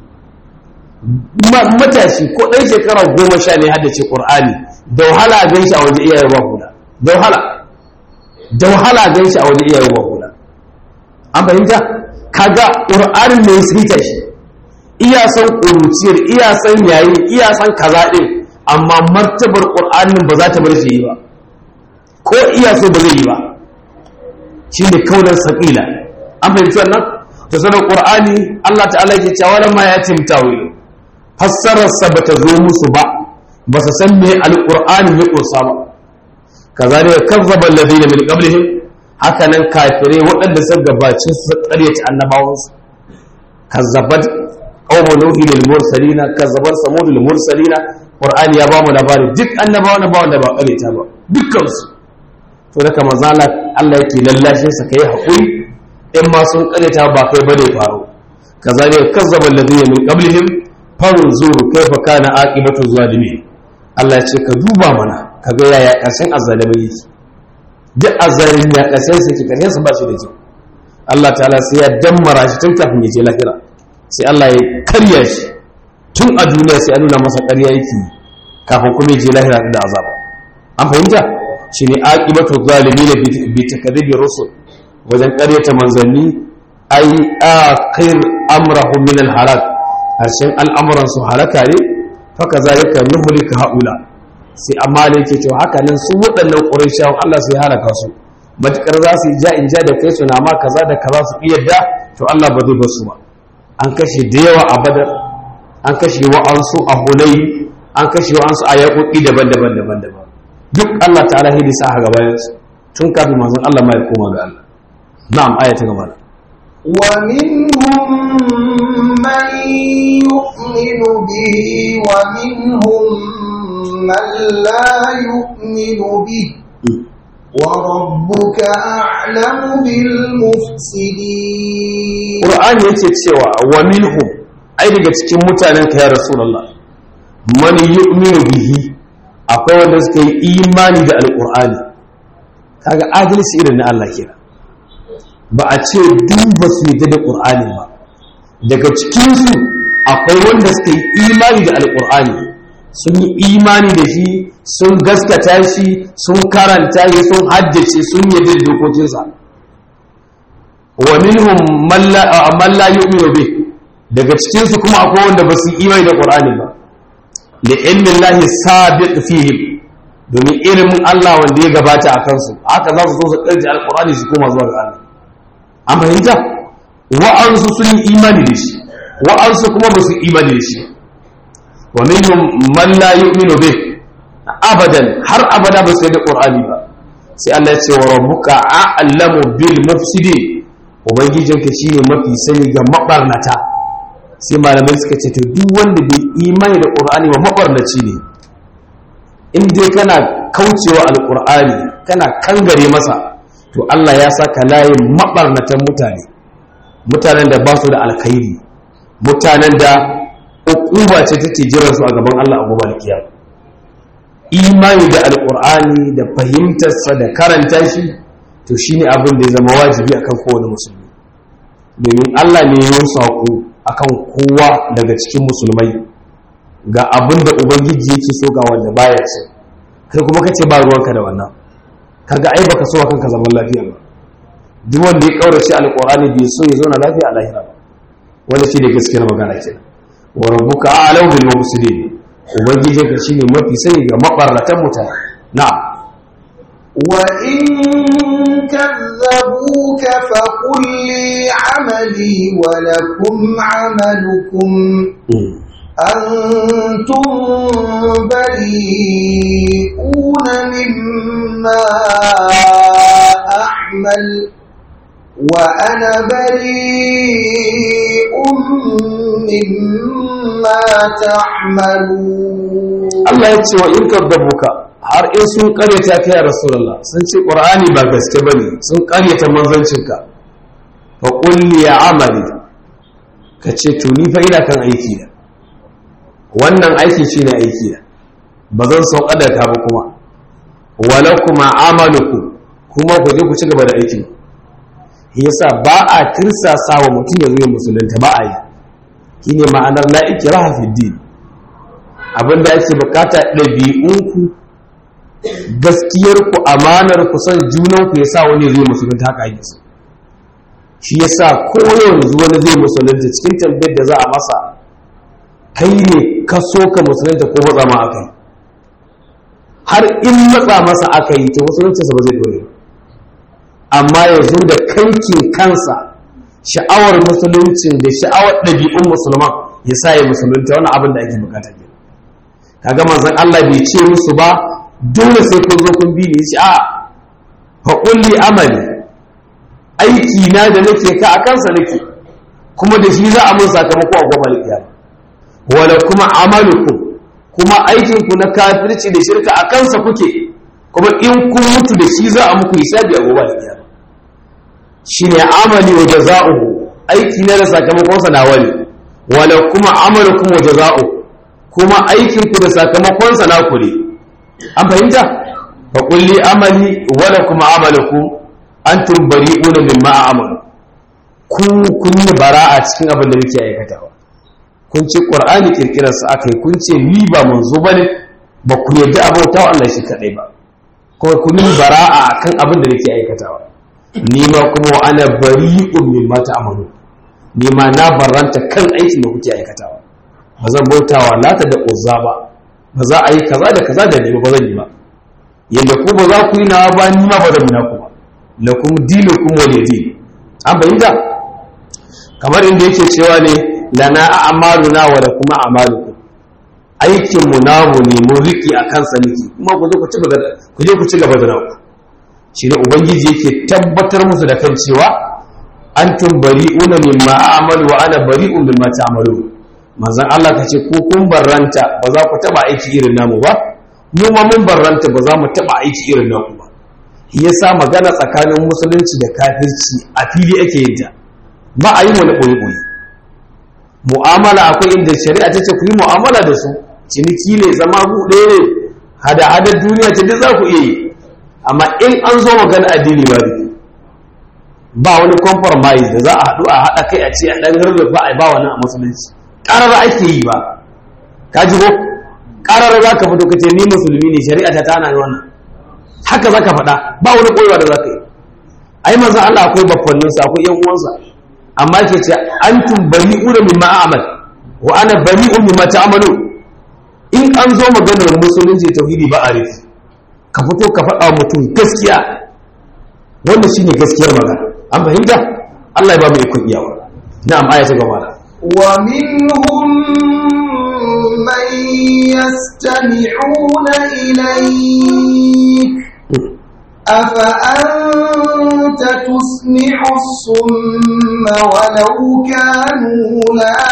matashi ko ɗan shekara goma sha ne haddace ƙur'ani da wahala a gan shi a waje iyayen ba hula da wahala da wahala a gan shi a waje iyayen ba hula an fahimta kaga ƙur'anin ne ya sita shi iya san ƙuruciyar iya san yayi iya san kaza ɗin amma martabar ƙur'anin ba za ta bar shi yi ba ko iya so ba zai yi ba shi ne kaunar saƙila an fahimci wannan ta sanar ƙur'ani allah ta'ala ke cewa wani ma ya ce mutawilu fassararsa ba ta zo musu ba ba su san me alƙur'ani ya ƙunsa ba ka zane ka kazzaba ladina min qablihim haka nan kafirai waɗanda sun gabace su ƙaryata annabawansu kazzabat qaumu nuhi lil mursalina kazzabat samud lil mursalina qur'ani ya ba mu labari duk annabawa ba wanda ba ƙaryata ba dukkan su to da kama zala Allah yake lallashe sa kai hakuri in ma sun ƙaryata ba kai bane faru kazalika kazzaba alladhina min qablihim fanzur kaifa kana aqibatu zalimin Allah ya ce ka duba mana kaga yaya ƙarshen azzalimai yake duk azzalimin ya ƙarshen sa yake ƙarshen sa ba shi da kyau Allah ta'ala sai ya dammara shi tun kafin ya je lahira sai Allah ya karya shi tun a duniya sai a nuna masa ƙarya yake kafin kuma ya je lahira da azaba an fahimta shine aqibatu zalimin bi takdibi rusul wajen ƙaryata manzanni ai akhir amrahu min al-halak harshen al'amuran su halaka ne faka zalika nuhlika haula sai amma ne yake cewa haka nan su waɗannan qurayshawan Allah sai halaka su matukar za su ja in ja da kai su na ma kaza da kaza su iya da to Allah ba zai bar su ba an kashe da yawa a badar an kashe wa'ansu a hunayi an kashe wa'ansu a yaƙoƙi daban-daban daban-daban duk Allah ta'ala hidi sa ga bayan su tun kafin manzon Allah ma ya koma ga Allah na'am aya ta gaba ومنهم من يؤمن به ومنهم من لا يؤمن به وربك أعلم بالمفسدين Qur'ani yake cewa wa minhum ai daga cikin mutanen ka ya Rasulullah man yu'minu bihi akwai wanda suka yi imani da alqur'ani kaga adalci irin na Allah kenan ba a ce duk ba su yi da Qur'ani ba daga cikin su akwai wanda suka yi imani da alqur'ani sun yi imani da shi sun gaskata shi sun karanta shi sun haddace sun yi da dokokinsa wa minhum man la man la yu'minu bih daga cikin su kuma akwai wanda ba su yi imani da Qur'ani ba li ilmi Allah sabiq fihim domin ilimin Allah wanda ya gabata a kansu haka za su zo su karji alqur'ani su koma zuwa ga Allah an fahimta wa'ansu sun yi imani da shi wa'ansu kuma ba su yi imani da shi wa minhum man la yu'minu bih abadan har abada ba su yi da Qur'ani ba sai Allah ya ce wa rabbuka a'lamu bil mufsidin ubangijinka shine mafi sani ga mabarnata sai malamai suka ce to duk wanda bai imani da qur'ani ba mabarnaci ne in dai kana kaucewa alqur'ani kana kangare masa to Allah ya saka layin mabarnatan mutane mutanen da ba su da alkhairi mutanen da ukuba ce take jiran su a gaban Allah a gobe kiyama imani da alqur'ani da fahimtarsa da karanta shi to shi ne abin da ya zama wajibi akan kowane musulmi domin Allah ne yin saƙo akan kowa daga cikin musulmai ga abin da ubangiji yake so ga wanda baya so kai kuma kace ba ruwanka da wannan kaga ai baka so kanka zaman lafiya ba duk wanda ya kaurace alqur'ani bai so ya zauna lafiya a lahira ba wanda shi da gaskiyar magana kenan wa rabbuka a'lamu bil mufsidin ubangijinka shine mafi sani ga mabarratan mutane na'am وإن كذبوك فقل لي عملي ولكم عملكم أنتم بريئون مما أعمل وأنا بريء مما تعملون Allah ya ce wa in kaddabuka har in sun karyata kai ya rasulullah sun ce qur'ani ba gaske bane sun karyata manzancinka fa qul li amali ka ce to ni fa ina kan aiki da wannan aiki shine aiki da ba zan sauka da ka ba kuma walakum amalukum kuma ku je ku ci gaba da aiki yasa ba a tirsasa wa mutum ya zo ya musulunta ba a yi shine ma'anar la ikraha fi din abinda ake bukata ɗabi'unku gaskiyarku amanarku son junanku ya sa wani zai musulunta haka ake so shi ya sa yanzu wani zai musulunta cikin tambayar da za a masa kai ne ka so ka musulunta ko matsa ma aka yi har in matsa masa aka yi to musuluncinsa ba zai dore amma ya zo da kankin kansa sha'awar musuluncin da sha'awar ɗabi'un musulman ya sa ya musulunta wani abin da ake bukata ke kaga manzon Allah bai ce musu ba dole sai kun zo kun bi ni shi a fa kulli amali aiki na da nake ka a kansa nake kuma da shi za a mun sakamako a gobe kiyama wala kuma amalukum kuma aikin ku na kafirci da shirka a kansa kuke kuma in kun mutu da shi za a muku hisabi a gobe kiyama shine amali wa jaza'uhu aiki na da sakamakon sa na wani wala kuma amalukum wa jaza'uhu kuma aikinku da sakamakonsa naku ne an fahimta fa kulli amali wala kuma amalaku antum bari'una mimma a'malu ku kun yi bara'a cikin abin da muke aikatawa kun ce qur'ani kirkirar sa akai kun ce ni ba manzo bane ba ku yarda abauta wa Allah shi kadai ba kuma kun yi bara'a akan abin da nake aikatawa ni ma kuma wa ana bari'un mimma ta'malu ni ma na barranta kan aikin da kuke aikatawa ba zan bauta wa lata da uzza ba ba za a yi kaza da kaza da ni ba zan yi ba yadda ku ba za ku yi nawa ba ni ma ba zan yi naku ba lakum dinukum wa din an bayyana kamar inda yake cewa ne lana a'maluna wa lakum a'malukum aikin mu namu ne mun riki a kansa nake kuma ku zo ku ci gaba da ku je ku ci gaba da naku shi ne ubangiji yake tabbatar musu da kan cewa antum bari'una mimma a'malu wa ana bari'un mimma ta'malun manzan Allah ka ce ko kun barranta ba za ku taba aiki irin namu ba mu ma mun barranta ba za mu taba aiki irin naku ba yasa magana tsakanin musulunci da kafirci a fili ake yin ta ba a yi wani ɓoye-ɓoye mu'amala akwai inda shari'a ta ce ku yi mu'amala da su ciniki ne zama buɗe ne hada-hadar duniya ce duk za ku iya yi amma in an zo magana addini ba da ba wani compromise da za a haɗu a haɗa kai a ce a ɗan harbe ba a ba wani a musulunci ƙarar ake yi ba ka ji ko ƙarar za ka fito ka ce ni musulmi ne shari'a ta tana ni wannan haka za ka faɗa ba wani koyewa da za ka yi ai manzo Allah akwai bakwanninsa akwai yan uwansa amma ke ce antum bari'una mimma a'mal wa ana bari'un mimma ta'malu in an zo maganar musulunci tauhidi ba a rufi ka fito ka faɗa mutum gaskiya wannan shine gaskiyar magana an fahimta Allah ya ba mu ikon iyawa na'am aya ta gaba da ومنهم من يستمعون إليك أفأنت تسمع الصم ولو كانوا لا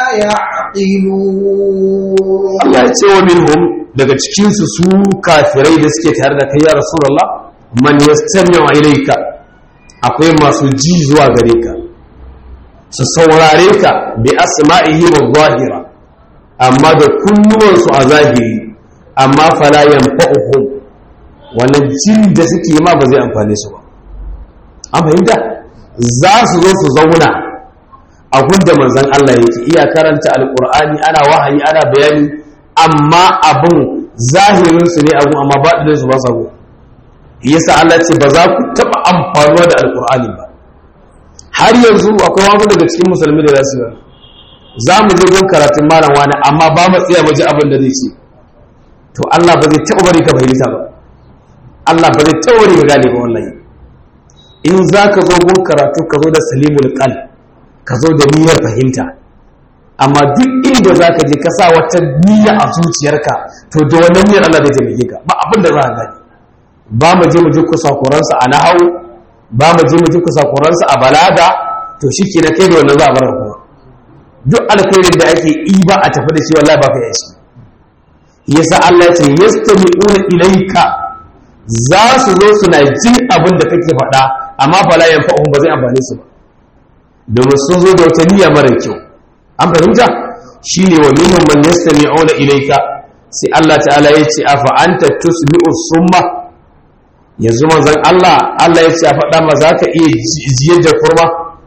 يعقلون Allah ya ce wa minhum daga cikinsu su kafirai da suke tare da kai ya Rasulullah man yastami'u ilayka akwai masu ji zuwa gare ka su saurare ka bi asma'ihi wa zahira amma da kunnuwansu a zahiri amma fala yanfa'uhum wannan jin da suke ma ba zai amfane su ba an fahimta za su zo su zauna a gunda manzon Allah yake iya karanta alqur'ani ana wahayi ana bayani amma abin zahirin su ne abun amma ba su ba sa go yasa Allah ce ba za ku taba amfanuwa da alqur'ani ba har yanzu akwai wani daga cikin musulmi da zasu yi za mu je gun karatun malam wani amma ba mu tsaya mu ji abin da zai ce to Allah ba zai taba bari ka fahimta ba Allah ba zai taba bari ka gane ba wallahi in za ka zo gun karatu ka zo da salimul qal ka zo da niyyar fahimta amma duk inda za ka je ka sa wata niyya a zuciyarka to da wannan niyyar Allah zai taimake ka ba abin da za ka gane ba mu je mu ji kusakuransa a nahawu ba mu je mu ji kusakuransa a balaga to shi ke na kai da wannan za a bar kuma duk alkhairin da ake iba a tafi da shi wallahi ba ka yi shi yasa Allah ya ce yastami'una ilayka za su zo suna jin abin da kake faɗa amma fala yanfa'uhum ba zai amfane su ba domin sun zo da wata niyya mara kyau an fahimta shine wa minhum man yastami'una ilayka sai Allah ta'ala ya ce afa anta tusmi'u summa yanzu manzon Allah Allah ya ce a faɗa ma za ka iya jiyar da kurma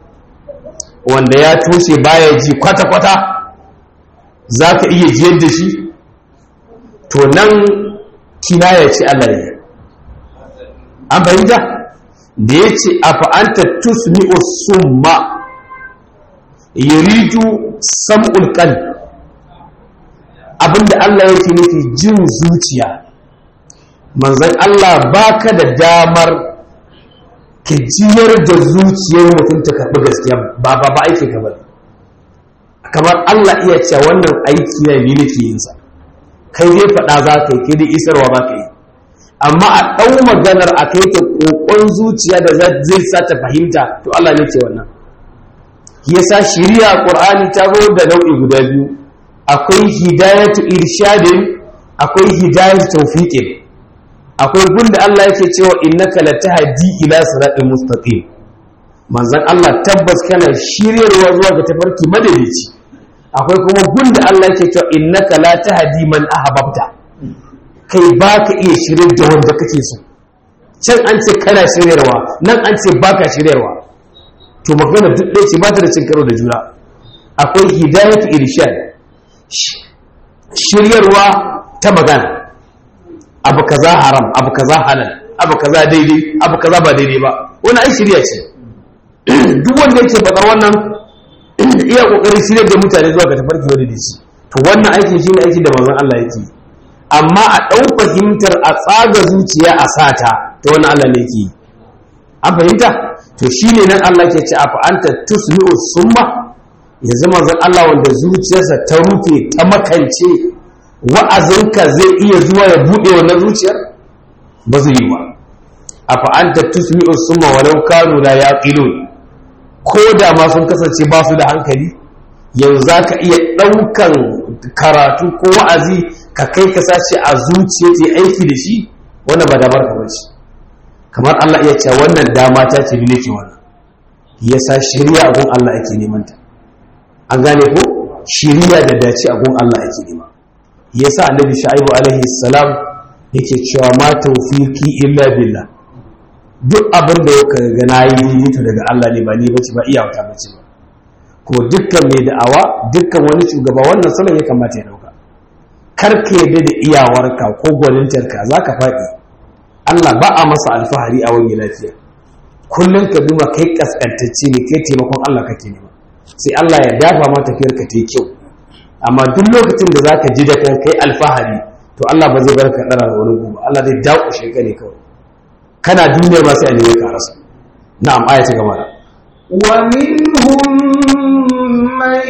wanda ya tushe baya ji kwata-kwata za ka iya jiyar da shi to nan kinaya ce Allah ne an fahimta da ya ce a fa'anta tusmi'u summa yuridu sam'ul kan abinda Allah yake nufi jin zuciya manzan Allah baka da damar ka jiyar da zuciyar mutum ta karɓi gaskiya ba ba ba aiki kamar kamar Allah iya cewa wannan aiki na ne nake yin sa kai dai faɗa za ka yi kai dai isarwa za ka yi amma a ɗau maganar a kai ta ƙoƙon zuciya da zai sa ta fahimta to Allah ne ke wannan yasa shiriya Qur'ani ta zo da nau'i guda biyu akwai hidayatu irshadin akwai hidayatu tawfiqin akwai gunda Allah yake cewa innaka latahdi ila siratal mustaqim manzon Allah tabbas kana shiryarwa zuwa ga tafarki madalici akwai kuma gunda Allah yake cewa innaka la tahdi man ahbabta kai baka iya shiryar da wanda kake so can an ce kana shiryarwa nan an ce baka shiryarwa to magana duk ɗaya ce ba ta da cin karo da juna akwai hidayatu irshad shiryarwa ta magana abu kaza haram abu kaza halal abu kaza daidai abu kaza ba daidai ba wani ai shirya ce duk wanda yake bakar wannan iya kokarin shiryar da mutane zuwa ga tafarki wani da shi to wannan aikin shine aikin da manzon Allah yake amma a ɗau fahimtar a tsaga zuciya a sata ta wannan Allah ne yake an fahimta to shine nan Allah ke ce afa anta tusmi'u summa yanzu manzon Allah wanda zuciyarsa ta rufe ta makance wa'azinka zai iya zuwa ya buɗe wannan zuciyar ba zai yi ba a fa'anta tusmi'u summa walau kanu la yaqilun ko da ma sun kasance ba su da hankali yanzu za ka iya ɗaukan karatu ko wa'azi ka kai ka sace a zuciya ta aiki da shi wannan ba damar ka bace kamar Allah iya cewa wannan dama ta ce ni nake wannan yasa shiriya a gun Allah ake neman ta an gane ko shiriya da dace a gun Allah ake nema yasa annabi shu'aibu alaihi salam yake cewa ma tawfiqi illa billah duk abin da yake ga nayi to daga Allah ne ba ni bace ba iyawata bace ba ko dukkan mai da'awa dukkan wani shugaba wannan salon ya kamata ya dauka karka yadda da iyawarka ko gwanintarka za ka faɗi Allah ba a masa alfahari a wani lafiya kullum ka duba kai kaskantacce ne kai taimakon Allah kake nema sai Allah ya dafa ma tafiyar ka ta kyau amma duk lokacin da zaka ji da kai alfahari to Allah ba zai bar ka dara da wani gobe Allah zai dakushe ka ne kawai kana duniyar ba sai a nemi ka rasa na'am aya ta gaba da ومنهم من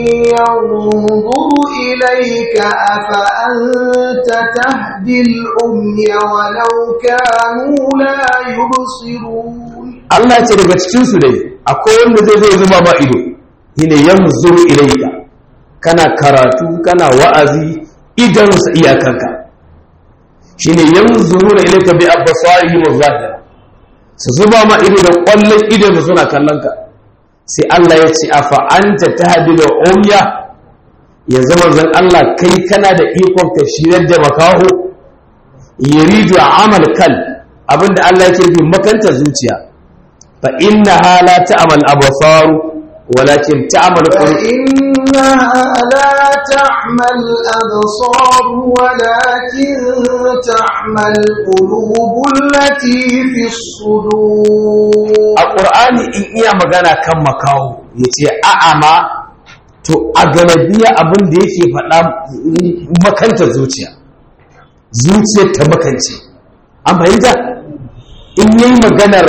ينظر إليك أفأنت تهدي العمي ولو كانوا لا يبصرون Allah ce daga cikinsu dai akwai wanda zai zai zuba ma ido shine yanzuru ilaika kana karatu kana wa'azi idansa iyakanka shine yanzuru ilaika bi absarihi wa zahira su zuba ma ido da kwallon idon suna kallon ka sai Allah ya ce afa anta tahdi da umya ya zama zan Allah kai kana da ikon ka shirar da makaho yuridu amal kal abinda Allah ya ce bi makanta zuciya fa innaha la ta'mal absar walakin ta'mal qulub فإنها لا تعمى الأبصار ولكن تعمى القلوب التي في الصدور a ƙur'ani in iya magana kan makaho ya ce a'ama to a galabiya abin da yake faɗa makanta zuciya zuciyar ta makance an fahimta in yi maganar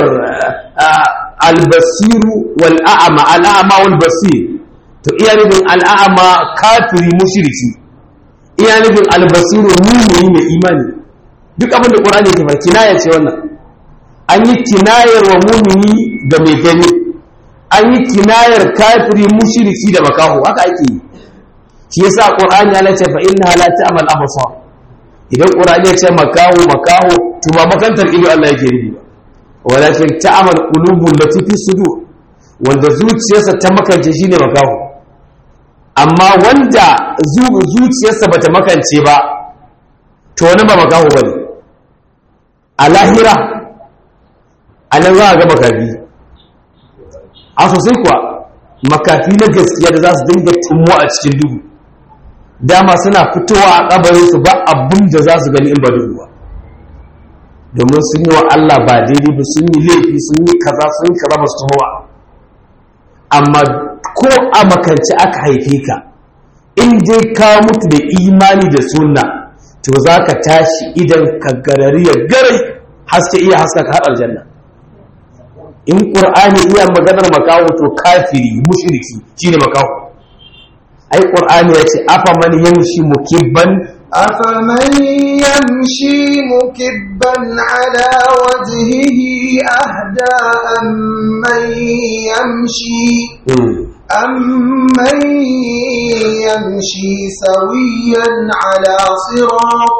albasiru wal a'ama al'ama wal basir to iya nufin al'ama kafiri mushriki iya nufin albasiru mumini mai imani duk abin da ƙur'ani ke fa kinaya ce wannan an yi kinayar wa mumini ga mai gani an yi kinayar kafiri mushriki da makaho haka ake yi shi yasa qur'ani ya lace fa inna la ta'mal absar idan qur'ani ya ce makaho makaho to ba makantar ido Allah yake nufi ba walakin ta'mal qulubul lati fi sudur wanda zuciyarsa ta makance shine makaho amma wanda zuciyarsa bata makance ba to wani ba makaho bane a lahira a nan za a ga makafi a sosai kuwa makafi na gaskiya da za su dinga tummo a cikin duhu dama suna fitowa a kabarinsu ba abin da za su gani in ba duhu ba domin sun yi wa Allah ba daidai ba sun yi laifi sun yi kaza sun yi kaza ba su tuhowa amma ko a makance aka haife ka in dai ka mutu da imani da sunna to za ka tashi idan ka garari ya garai haske iya haska ka har aljanna in ƙur'ani iya maganar makaho to kafiri mushriki shine makaho ai ƙur'ani ya ce afa man yamshi mukibban أفمن يمشي مكبا على وجهه أهدى أمن يمشي أمن يمشي سويا على صراط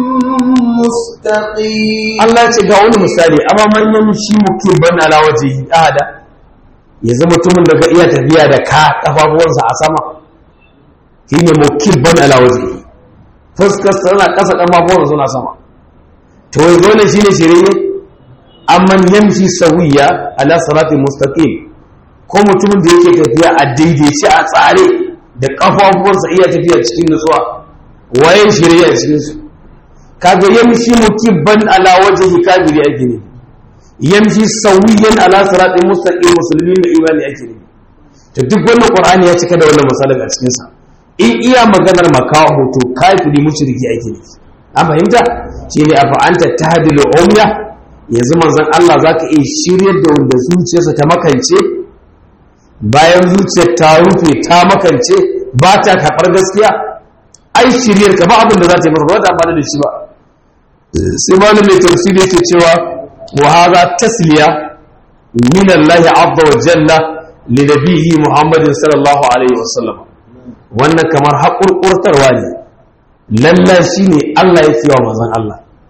مستقيم Allah ce ga wani misali amma man yamshi mukibban ala wajhihi ahada yanzu mutumin da ga iya tafiya da ka kafafuwansa a sama shine mukibban ala wajhihi fuskar tana ƙasa kafafuwansa suna sama to yanzu wannan shine shirye amman yamshi sawiya ala siratin mustaqim ko mutumin da yake tafiya a daidaice a tsare da kafafuwansa iya tafiya cikin nutsuwa waye shirye a cikin su kaga yamshi mukibban ala wajhi kafiri ake ne yamshi sawiyan ala siratin mustaqim musulmi mai imani ake ne to duk wannan qur'ani ya cika da wannan misalin a cikin sa in iya maganar makawo to kafiri mushriki ake ne an fahimta shine afa anta tahdil umya yanzu manzon Allah zaka iya shiryar da wanda zuciyarsa ta makance bayan zuciyar ta rufe ta makance ba ta karɓar gaskiya ai shiryar ka ba abin da za ta yi masa ba ta amfani da shi ba sai malam mai tafsiri yake cewa wa hadha tasliya min Allah azza wa jalla li nabiyhi Muhammadin sallallahu alaihi wasallam wannan kamar haƙurƙurtarwa ne lalla shine Allah yake wa manzon Allah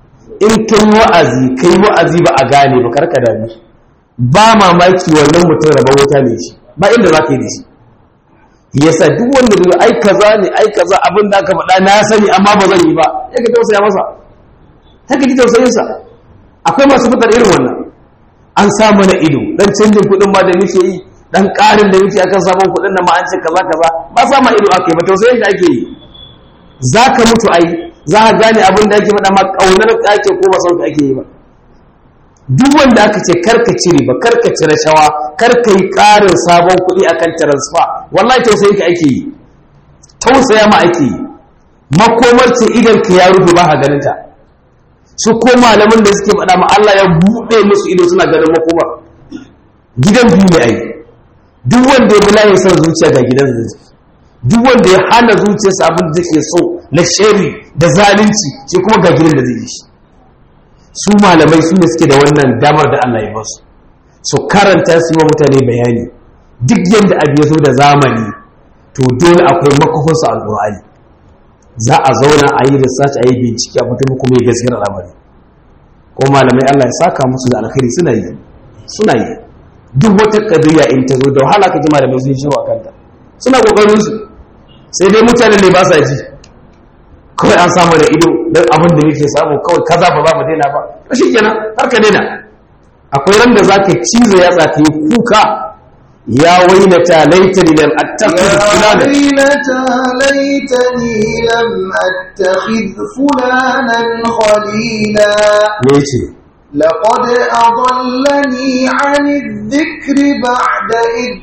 in kai wa'azi kai wa'azi ba a gane ba karka dami ba mamaki wannan mutum rabon wuta ne shi ba inda za ka yi da shi yasa duk wanda zai ai kaza ne ai kaza abin da aka faɗa na sani amma ba zan yi ba ya ka tausaya masa haka ji tausayinsa akwai masu fitar irin wannan an sa mana ido dan canjin kuɗin ma da muke yi dan ƙarin da muke akan sabon kuɗin nan ma an ce kaza kaza ba sa ma ido aka yi ba tausayin shi ake yi za ka mutu ai za ka gane abin da ake faɗa ma ƙaunar ka ake ko ba son ka ake yi ba duk wanda aka ce karka cire ba karka cire shawa karka yi ƙarin sabon kuɗi akan transfer wallahi tausayin ka ake yi tausaya ma ake yi makomar ce idan ka ya rufe ba ka ganin ta su ko malaman da suke faɗa ma Allah ya buɗe musu ido suna ganin makomar gidan biyu ne ai duk wanda ya bi layin son zuciya ga gidan zuciya duk wanda ya hana zuciyarsa abin da take so na shari da zalunci shi kuma ga gidan da zai yi shi su malamai su ne suke da wannan damar da Allah ya ba su su karanta su yi wa mutane bayani duk yadda abu ya zo da zamani to dole akwai makafinsu alƙur'ani za a zauna a yi research a yi bincike a mutum kuma ya gaskiyar al'amari ko malamai Allah ya saka musu da alkhairi suna yi suna yi duk wata kadiyya in ta zo da wahala ka ji malamai sun shiru a kanta suna kokarin su sai dai mutane ne ba sa ji kawai an samu da ido don abin da muke samu kawai kaza ba za mu daina ba to shi kenan har ka daina akwai ran da zaka cizo yatsa ka yi kuka ya wailata laitani lam attakhidh fulana ويلتى ليتني لم أتخذ فلانا خليلا me yace لقد أضلني عن الذكر بعد إذ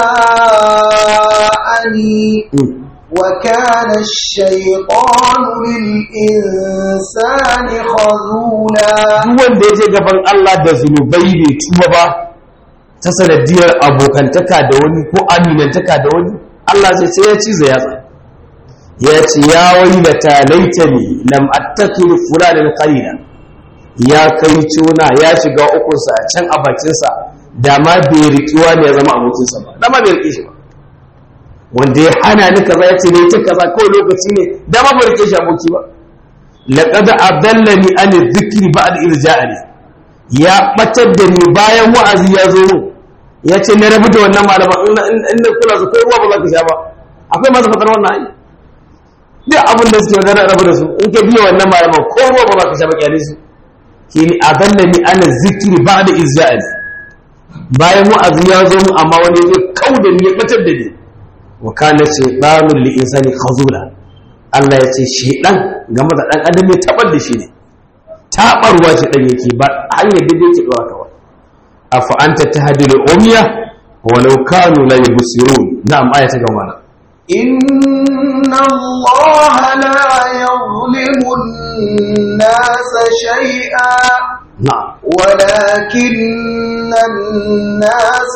جاءني Mm. وكان الشيطان للإنسان خذولا duk wanda ya je gaban Allah da zunubai bai tuba ba ta sanadiyar abokantaka da wani ko aminantaka da wani Allah zai sai ya ci zai yatsa ya ce ya wailata laitani lam attakil fulanin qalila ya kai cuna ya shiga ukunsa a can a bakinsa da ma bai rikiwa ne ya zama abokinsa ba da ma bai rike shi ba wanda ya hana ni kaza ya ce ne ta kaza kawai lokaci ne da ma bai rike shi aboki ba laqad adallani an dhikri ba'd irja'ani ya batar da ni bayan wa'azi ya zo mun ya ce na rabu da wannan malama in in na kula su ko ruwa ba za ka sha ba akwai masu fatar wannan ai duk abin da suke magana rabu da su in ka biya wannan malama ko ruwa ba za ka sha ba kyale su ki ni adallani an dhikri ba'd irja'ani bayan wa'azi ya zo mun amma wani ya kauda ni ya batar da ni wa kana shaytanu li insani khazula Allah ya ce shedan game da dan adam ya tabar da shi ne tabarwa shi dan yake ba hanyar da yake dawa kawai afa anta tahdil umya walau kanu la yubsirun na'am aya ta gaba إن الله لا يظلم الناس شيئا na'am ولكن الناس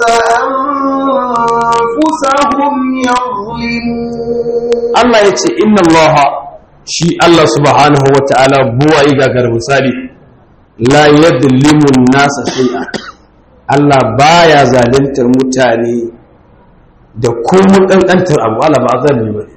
أنفسهم يظلمون Allah ya ce inna Allah shi Allah subhanahu wa ta'ala buwayi gagar misali la yadlimu nasa shay'a Allah baya zaluntar mutane da komun ɗanɗantar abu Allah ba zalimi ba ne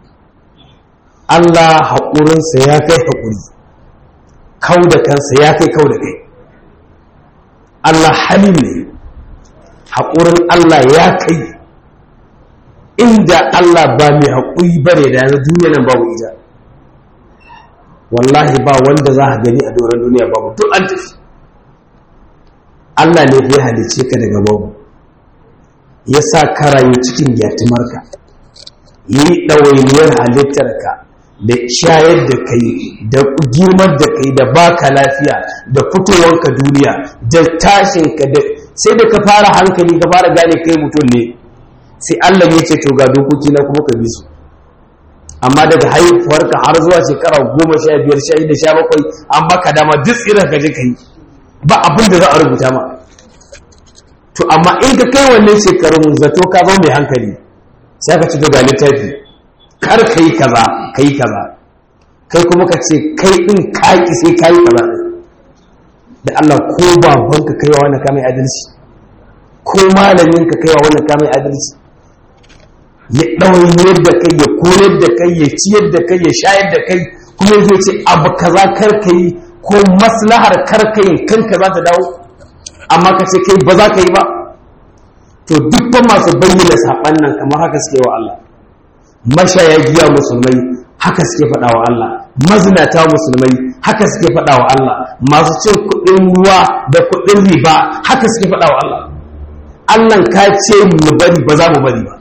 Allah haƙurinsa ya kai haƙuri kau da kansa ya kai kau da kai Allah halim ne haƙurin Allah ya kai inda Allah ba mai haƙuri ba ne da yanzu duniya nan babu ita wallahi ba wanda za a gani a doron duniya babu duk an tafi Allah ne ya halice ka daga babu ya sa ka rayu cikin yatimarka yi ɗawainiyar halittarka da shayar da kai da girmar da kai da baka lafiya da fitowarka duniya da tashinka da sai da ka fara hankali ka fara gane kai mutum ne sai Allah ya ce to ga dokoki na kuma ka bi su amma daga haifuwarka har zuwa shekara goma sha biyar sha da sha bakwai an baka dama duk tsirar ka je ka yi ba abin da za a rubuta ma to amma in ka kai wannan shekarun zato ka zama mai hankali sai ka ci to ga littafi kar ka yi kaza ka yi kaza kai kuma ka ce kai din kaki sai ka yi kaza da Allah ko babanka kaiwa wannan kamai adalci ko malamin ka kaiwa wannan kamai adalci ya ɗawainiyar da kai ya koyar da kai ya ciyar da kai ya shayar da kai kuma zai ce abu kaza kar ka yi ko maslahar karkayin kanka za ta dawo amma ka ce kai ba za ka yi ba to dukkan masu bayyana saɓan nan kamar haka suke wa Allah mashaya giya musulmai haka suke faɗa wa Allah mazinata musulmai haka suke faɗa wa Allah masu cin kuɗin ruwa da kuɗin riba haka suke faɗa wa Allah Allah ka ce mu bari ba za mu bari ba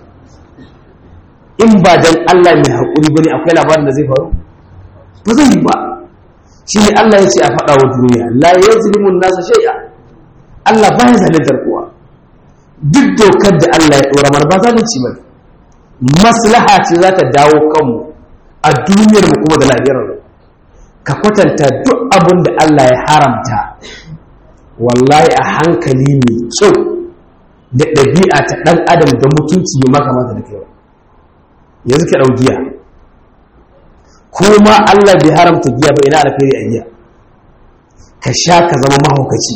in ba dan Allah mai haƙuri bane akwai labarin da zai faru ba zai yi ba shi ne Allah ya ce a faɗa wa duniya la yazlimun nasa shay'a Allah ba ya zaluntar kowa duk dokar da Allah ya ɗora mana ba zalunci ba maslaha ce za ta dawo kanmu a duniyar mu kuma da lahirar mu ka kwatanta duk abin da Allah ya haramta wallahi a hankali mai kyau da ɗabi'a ta ɗan adam da mutunci bai maka mata da kai yanzu ka ɗau giya ko ma Allah bai haramta giya ba ina alkhairi a giya ka sha ka zama mahaukaci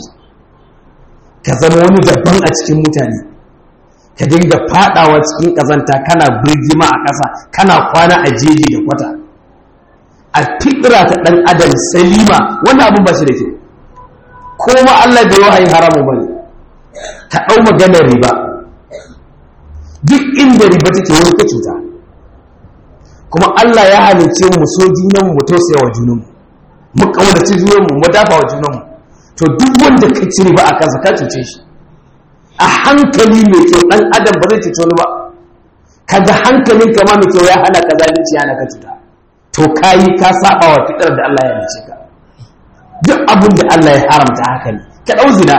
ka zama wani daban a cikin mutane ka dinga fadawa cikin kazanta kana birgima a ƙasa kana kwana a jeji da kwata a fikira ta ɗan adam salima wannan abin ba shi da ke ko ma Allah bai wahayi haramu ba ne ka ɗau maganar riba duk inda riba take wani ta cuta kuma Allah ya halice mu so junanmu mu tausaya wa junanmu mu kaunaci junanmu mu dafa wa junanmu to duk wanda ka ci riba a kansa ka cuce shi a hankali mai kyau dan adam ba zai cuce wani ba kaga hankalin ka ma mai kyau ya hana ka zalunci hana ka cuta to kayi ka saba wa fitar da Allah ya halice ka duk abin da Allah ya haramta haka ne ka dau zina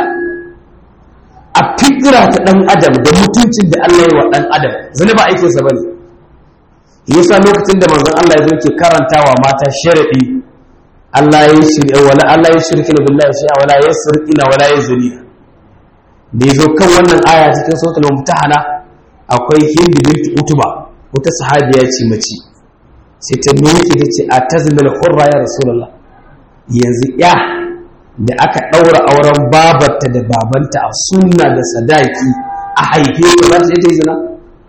a fikira ta dan adam da mutuncin da Allah ya wa dan adam zina ba aikinsa bane yasa lokacin da manzon Allah ya zo ke karantawa mata sharadi Allah ya shirya wala Allah ya shirki billahi shay'a wala yasriqina wala yazni da yazo kan wannan aya cikin suratul mumtahana akwai Hind bint Utba wata sahabiya ce mace sai ta miƙe ta ce atazmil hurra ya rasulullah yanzu ya da aka daura auren babarta da babanta a sunna da sadaki a haife ta za ta je ta yi zina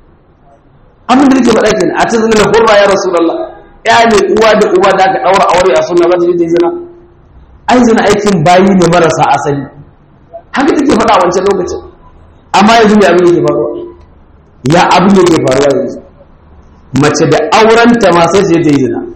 abin da nake faɗa kenan a ta zina da hurra ya rasulullah ya ne uwa da uwa da aka ɗaura aure a sunna za ta je ta zina ai zina aikin bayi ne marasa asali haka take faɗa a wancan lokacin amma yanzu ya abin yake faruwa ya abin yake faruwa yanzu mace da aurenta ma sai ta yi zina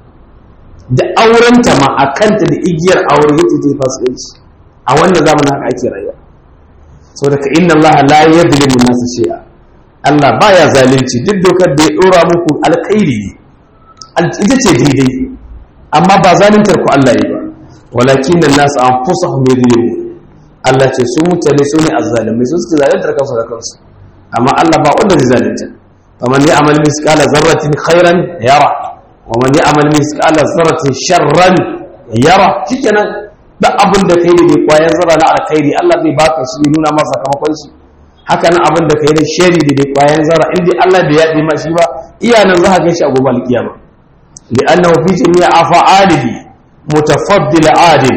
da aurenta ma a kanta da igiyar aure yake ta fasikanci a wannan zamanin haka ake rayuwa saboda ka inna allaha la yadlimu nasa shay'a Allah baya zalunci duk dokar da ya dora muku alkhairi ne ita ce daidai amma ba zaluntar ku Allah yi ba walakin nan nasu anfusahum yadlimun Allah ce su mutane su ne azzalimai su suke zaluntar kansu da kansu amma Allah ba wanda zai zalunta faman ya'mal misqala zarratin khairan yara wa man ya'mal misqala zarratin sharran yara shikenan duk abin da kai da bai kwayan zara na alkhairi Allah zai baka shi nuna masa sakamakon shi haka nan abin da kai da shari da kwayan zara in dai Allah bai yaɗe ma shi ba iya nan za ka kai shi a gobe alkiyama li'annahu fi jami'i afa'alihi mutafaddil adil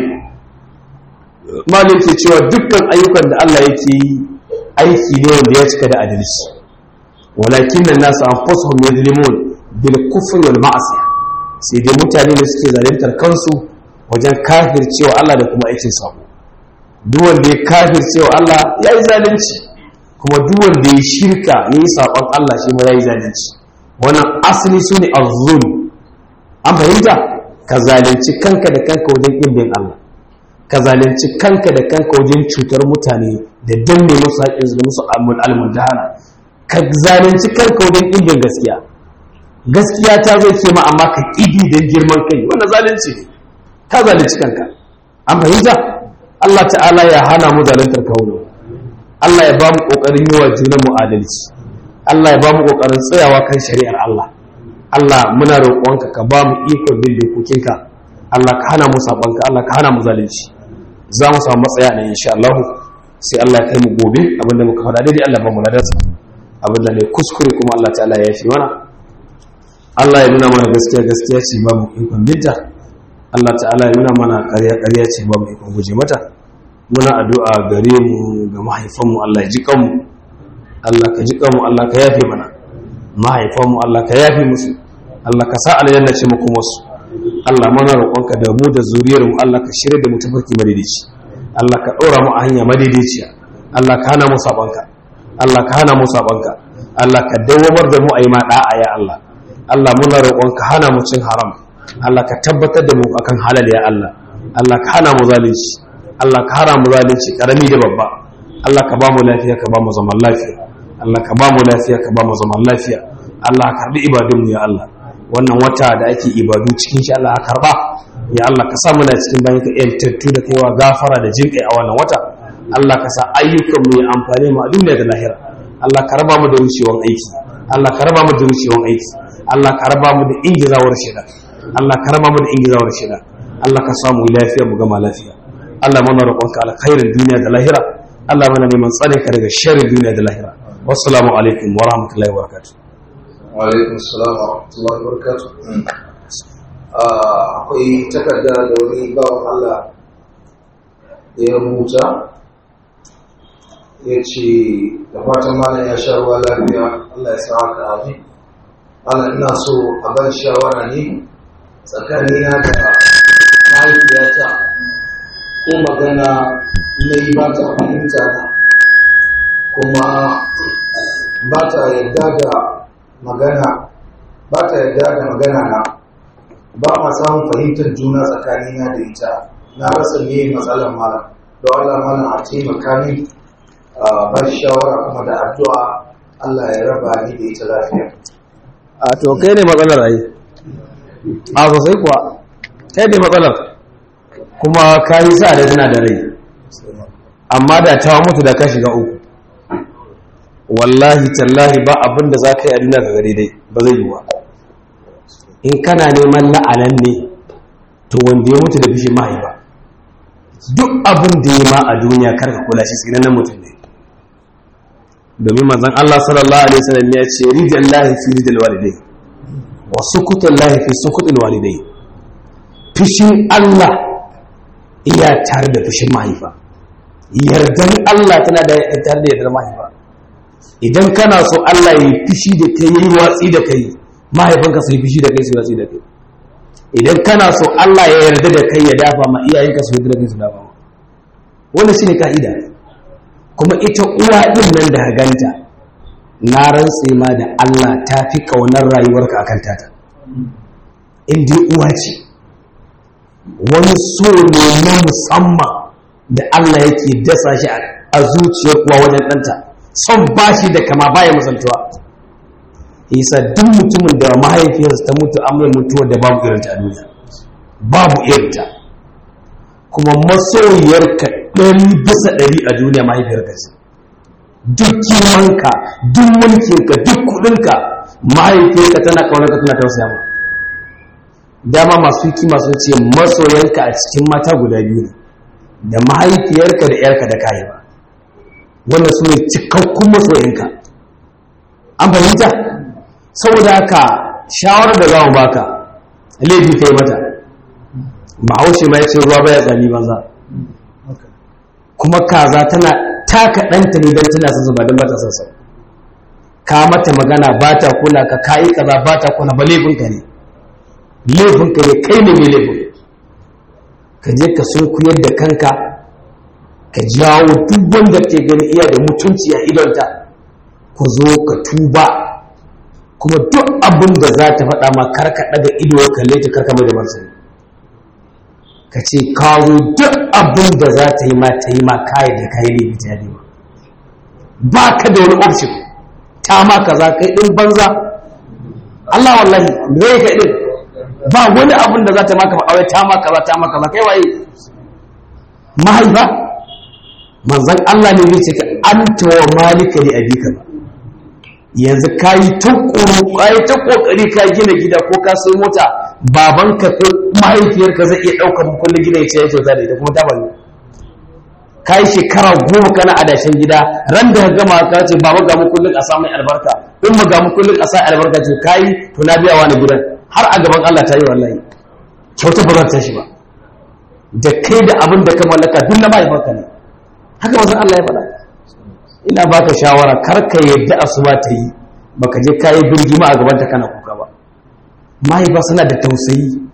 malin ke cewa dukkan ayyukan da Allah yake yi aiki ne wanda ya cika da adalci walakin nan nasu anfusuhum yadlimun bil kufri wal ma'siyah sai dai mutane ne suke zaluntar kansu wajen kafircewa Allah da kuma aikin sabo duk wanda ya kafircewa Allah ya yi zalunci kuma duk wanda ya shirka ya yi saɓon Allah shi ma ya yi zalunci wannan asali su ne azzul an fahimta ka zalunci kanka da kanka wajen ƙimbin Allah ka zalunci kanka da kanka wajen cutar mutane da danne musu haƙin su da musu almundahana ka zalunci kanka wajen ƙimbin gaskiya gaskiya ta zai ce ma amma ka ƙibi don girman kai wannan zalunci ne ka zalunci kanka an fahimta Allah ta'ala ya hana mu zaluntar kawo Allah ya ba mu ƙoƙarin yi wa junan mu adalci Allah ya ba mu ƙoƙarin tsayawa kan shari'ar Allah Allah muna roƙonka ka ba mu ikon bin dokokinka Allah ka hana mu sabanka Allah ka hana mu zalunci za mu samu matsaya ne insha Allah sai Allah ya kai mu gobe abinda muka faɗa daidai Allah ba mu ladarsa abinda ne kuskure kuma Allah ta'ala ya fi mana Allah ya nuna mana gaskiya gaskiya ce ba mu ikon binta Allah ta'ala ya nuna mana ƙarya ƙarya ce ba mu ikon guje mata muna addu'a gare mu ga mahaifanmu Allah ya ji kanmu Allah ka ji kanmu Allah ka yafe mana mahaifanmu Allah ka yafe musu Allah ka sa aljanna ce muku wasu Allah mana roƙonka da mu da zuriyar mu Allah ka shirya da mu tafarki madaidaici Allah ka ɗora mu a hanya madaidaiciya Allah ka hana mu sabanka Allah ka hana mu sabanka Allah ka dawamar da mu a yi ma da'a ya Allah Allah muna roƙonka hana mu cin haram Allah ka tabbatar da mu akan halal ya Allah Allah ka hana mu zalunci Allah ka hana mu zalunci karami da babba Allah ka ba mu lafiya ka ba mu zaman lafiya Allah ka ba mu lafiya ka ba mu zaman lafiya Allah ka karbi ibadunmu ya Allah wannan wata da ake ibadu cikin shi Allah ka karba ya Allah ka sa muna cikin bayan ka yantattu da kaiwa gafara da jinkai a wannan wata Allah ka sa ayyukan mu ya amfane mu a duniya da lahira Allah ka raba mu da rushewan aiki Allah ka raba mu da rushewan aiki Allah ka raba mu da ingizawar shida Allah ka raba mu da ingizawar shida Allah ka samu lafiya mu gama lafiya Allah mana roƙonka alkhairin duniya da lahira Allah mana neman tsare ka daga sharrin duniya da lahira wassalamu alaikum wa rahmatullahi wa barakatuh wa alaikum assalam wa rahmatullahi wa barakatuh akwai takarda da wani bawan Allah da ya rubuta ya ce da fatan malam ya sha ruwa lafiya Allah ya sa haka amin malam ina so a ban shawara ne tsakanina da mahaifiyata ko magana na yi ba ta fahimta na kuma ba ta yarda da magana ba ta yarda da magana na ba ma samun fahimtar juna tsakanina da ita na rasa me matsalar malam don Allah malam a taimaka min ba shawara kuma da addu'a Allah ya raba ni da ita lafiya a to kai ne matsalar ai a sosai kuwa kai ne matsalar kuma ka yi sa da tana da rai amma da ta mutu da ka shiga uku wallahi tallahi ba abin da za ka yi a duniya ga gari dai ba zai yi wa in kana neman la'anan ne to wanda ya mutu da bishi mahaifa duk abin da ya ma a duniya karka kula shi tsinannen mutum ne domin manzon Allah sallallahu alaihi wasallam ya ce rijal lahi fi rijal walidai wa sukutul lahi fi sukutul walidai fishin Allah iya tare da fishin mahaifa yardan Allah tana da tare da yardar mahaifa idan kana so Allah ya yi fishi da kai yayi watsi da kai mahaifanka su yi fishi da kai su watsi da kai idan kana so Allah ya yarda da kai ya dafa ma iyayenka su yarda da kai su dafa ma wannan shine ka'ida kuma ita uwa din nan da ganta na rantse ma da Allah ta fi kaunar rayuwarka akan tata in dai uwa ce wani so ne na musamman da Allah yake dasa shi a zuciyar uwa wajen ɗanta son bashi da kama baya musantuwa isa duk mutumin da mahaifiyarsa ta mutu amma mutuwar da babu irinta a duniya babu irinta kuma masoyiyarka ɗari bisa ɗari a duniya mahaifiyarka ce duk kimanka duk mulkinka duk kuɗinka mahaifiyarka tana ƙaunarka tana tausaya ma dama masu kima sun ce masoyanka a cikin mata guda biyu ne da mahaifiyarka da ‘yarka da kayi ba wanda su ne cikakkun masoyanka an fahimta saboda haka shawarar da za mu baka laifi ta yi mata bahaushe ma ya ce ruwa baya tsami banza kuma kaza tana taka ɗanta ne don tana son ba don ba ta son sa ka mata magana ba ta kula ka kayi kaza ba ta kula ba laifinka ne laifinka ne kai ne mai laifin ka je ka sun kuyar da kanka ka jawo duk wanda ke gani iya da mutunci a idonta ku zo ka tuba kuma duk abin da za ta faɗa ma karka ɗaga ido ya kalle ta karka mai da martani ka ce kawo duk abin da za ta yi ma ta yi ma kayi da kayi ne ta yi ba ka da wani option ta ma ka za ka yi ɗin banza Allah wallahi me ya kai ɗin ba wani abin da za ta maka faɗa wai ta ma kaza ta ma kaza kai waye mahaifa manzon Allah ne zai ce ka anta wa malika li abika ba yanzu ka yi ta ƙoƙari ta ƙoƙari ka gina gida ko ka sai mota babanka ko mahaifiyarka zai iya ɗaukar mukullin gida ya ce ya kyauta da ita kuma ta bani ka yi shekara goma kana adashin gida ran da ka gama ka ce baba ga mukullin a samun albarka in ba ga mukullin a sa albarka ce ka yi to na biya wani gidan har a gaban Allah ta yi wallahi kyauta ba zan tashi ba da kai da abin da ka mallaka duk na mahaifarka ne haka mazan Allah ya faɗa ina baka shawara kar ka yadda asuba ta yi baka je kayi birgima a gaban ta kana kuka ba mahaifa suna da tausayi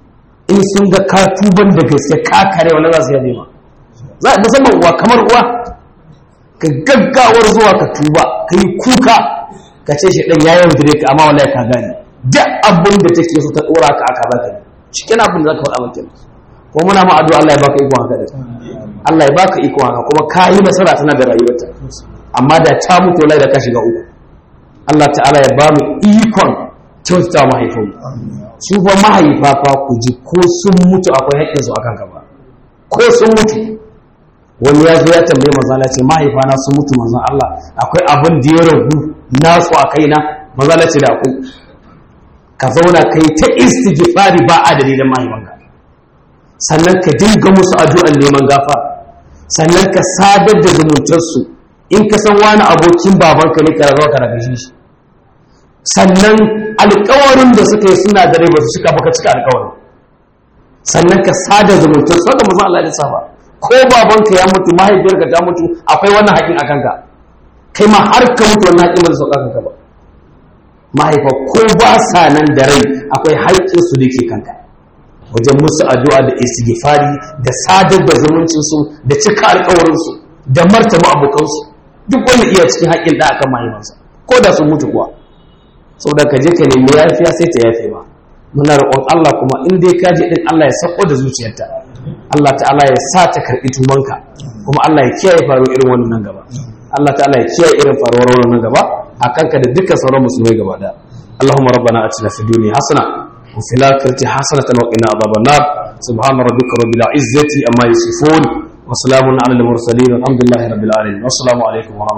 in sun ga ka tuban da gaske ka kare wani za su yabe ma za a musamman uwa kamar uwa ka gaggawar zuwa ka tuba ka yi kuka ka ce shi ɗan yayin dire ka amma wallahi ka gane duk abin da take so ta ɗora ka aka baka ne shi kina abin da za ka faɗa maka ko muna ma addu'a Allah ya baka iko haka da Allah ya baka iko haka kuma ka yi nasara tana da rayuwarta amma da ta mutu wallahi da ka shiga uku Allah ta'ala ya ba mu ikon kyautata mahaifinmu su fa mahaifa fa ku ji ko sun mutu akwai haƙƙinsu akan ka ba ko sun mutu wani ya zo ya tambaye manzo Allah ce mahaifa na sun mutu manzon Allah akwai abin da ya ragu nasu a kaina manzo Allah ce da akwai ka zauna kai ta istighfari ba adadi da mahaifanka sannan ka dinga musu addu'an neman gafara sannan ka sadar da zumuntarsu in ka san wani abokin babanka ne ka rawa ka raga shi sannan alkawarin da suka yi suna da rai ba su cika baka cika alkawarin sannan ka sada zumuntarsu wanda mazan Allah ya saba ko babanka ya mutu mahaifiyarka ta mutu akwai wannan haƙin a kanka kai ma har ka mutu wannan haƙin ba su sauka kanka ba mahaifa ko ba sa nan da rai akwai haƙƙin su da ke kanka wajen musu addu'a da istighfari da sadar da zumuncinsu da cika alkawarinsu da martaba abokansu duk wanda iya cikin haƙƙin da akan mahaifansa ko da sun mutu kuwa saboda ka je ka nemi yafiya sai ta yafe ma muna roƙon Allah kuma in dai ka je din Allah ya sako da zuciyarta Allah ta'ala ya sa ta karɓi tumanka kuma Allah ya kiyaye faru irin wannan nan gaba Allah ta'ala ya kiyaye irin faruwar wannan nan gaba akan ka da dukkan sauran musulmai gaba da Allahumma rabbana atina fid dunya hasana wa fil akhirati hasanatan wa qina adhaban nar subhana rabbika rabbil izzati amma yasifun wa salamun ala al mursalin walhamdulillahi rabbil alamin wassalamu alaikum wa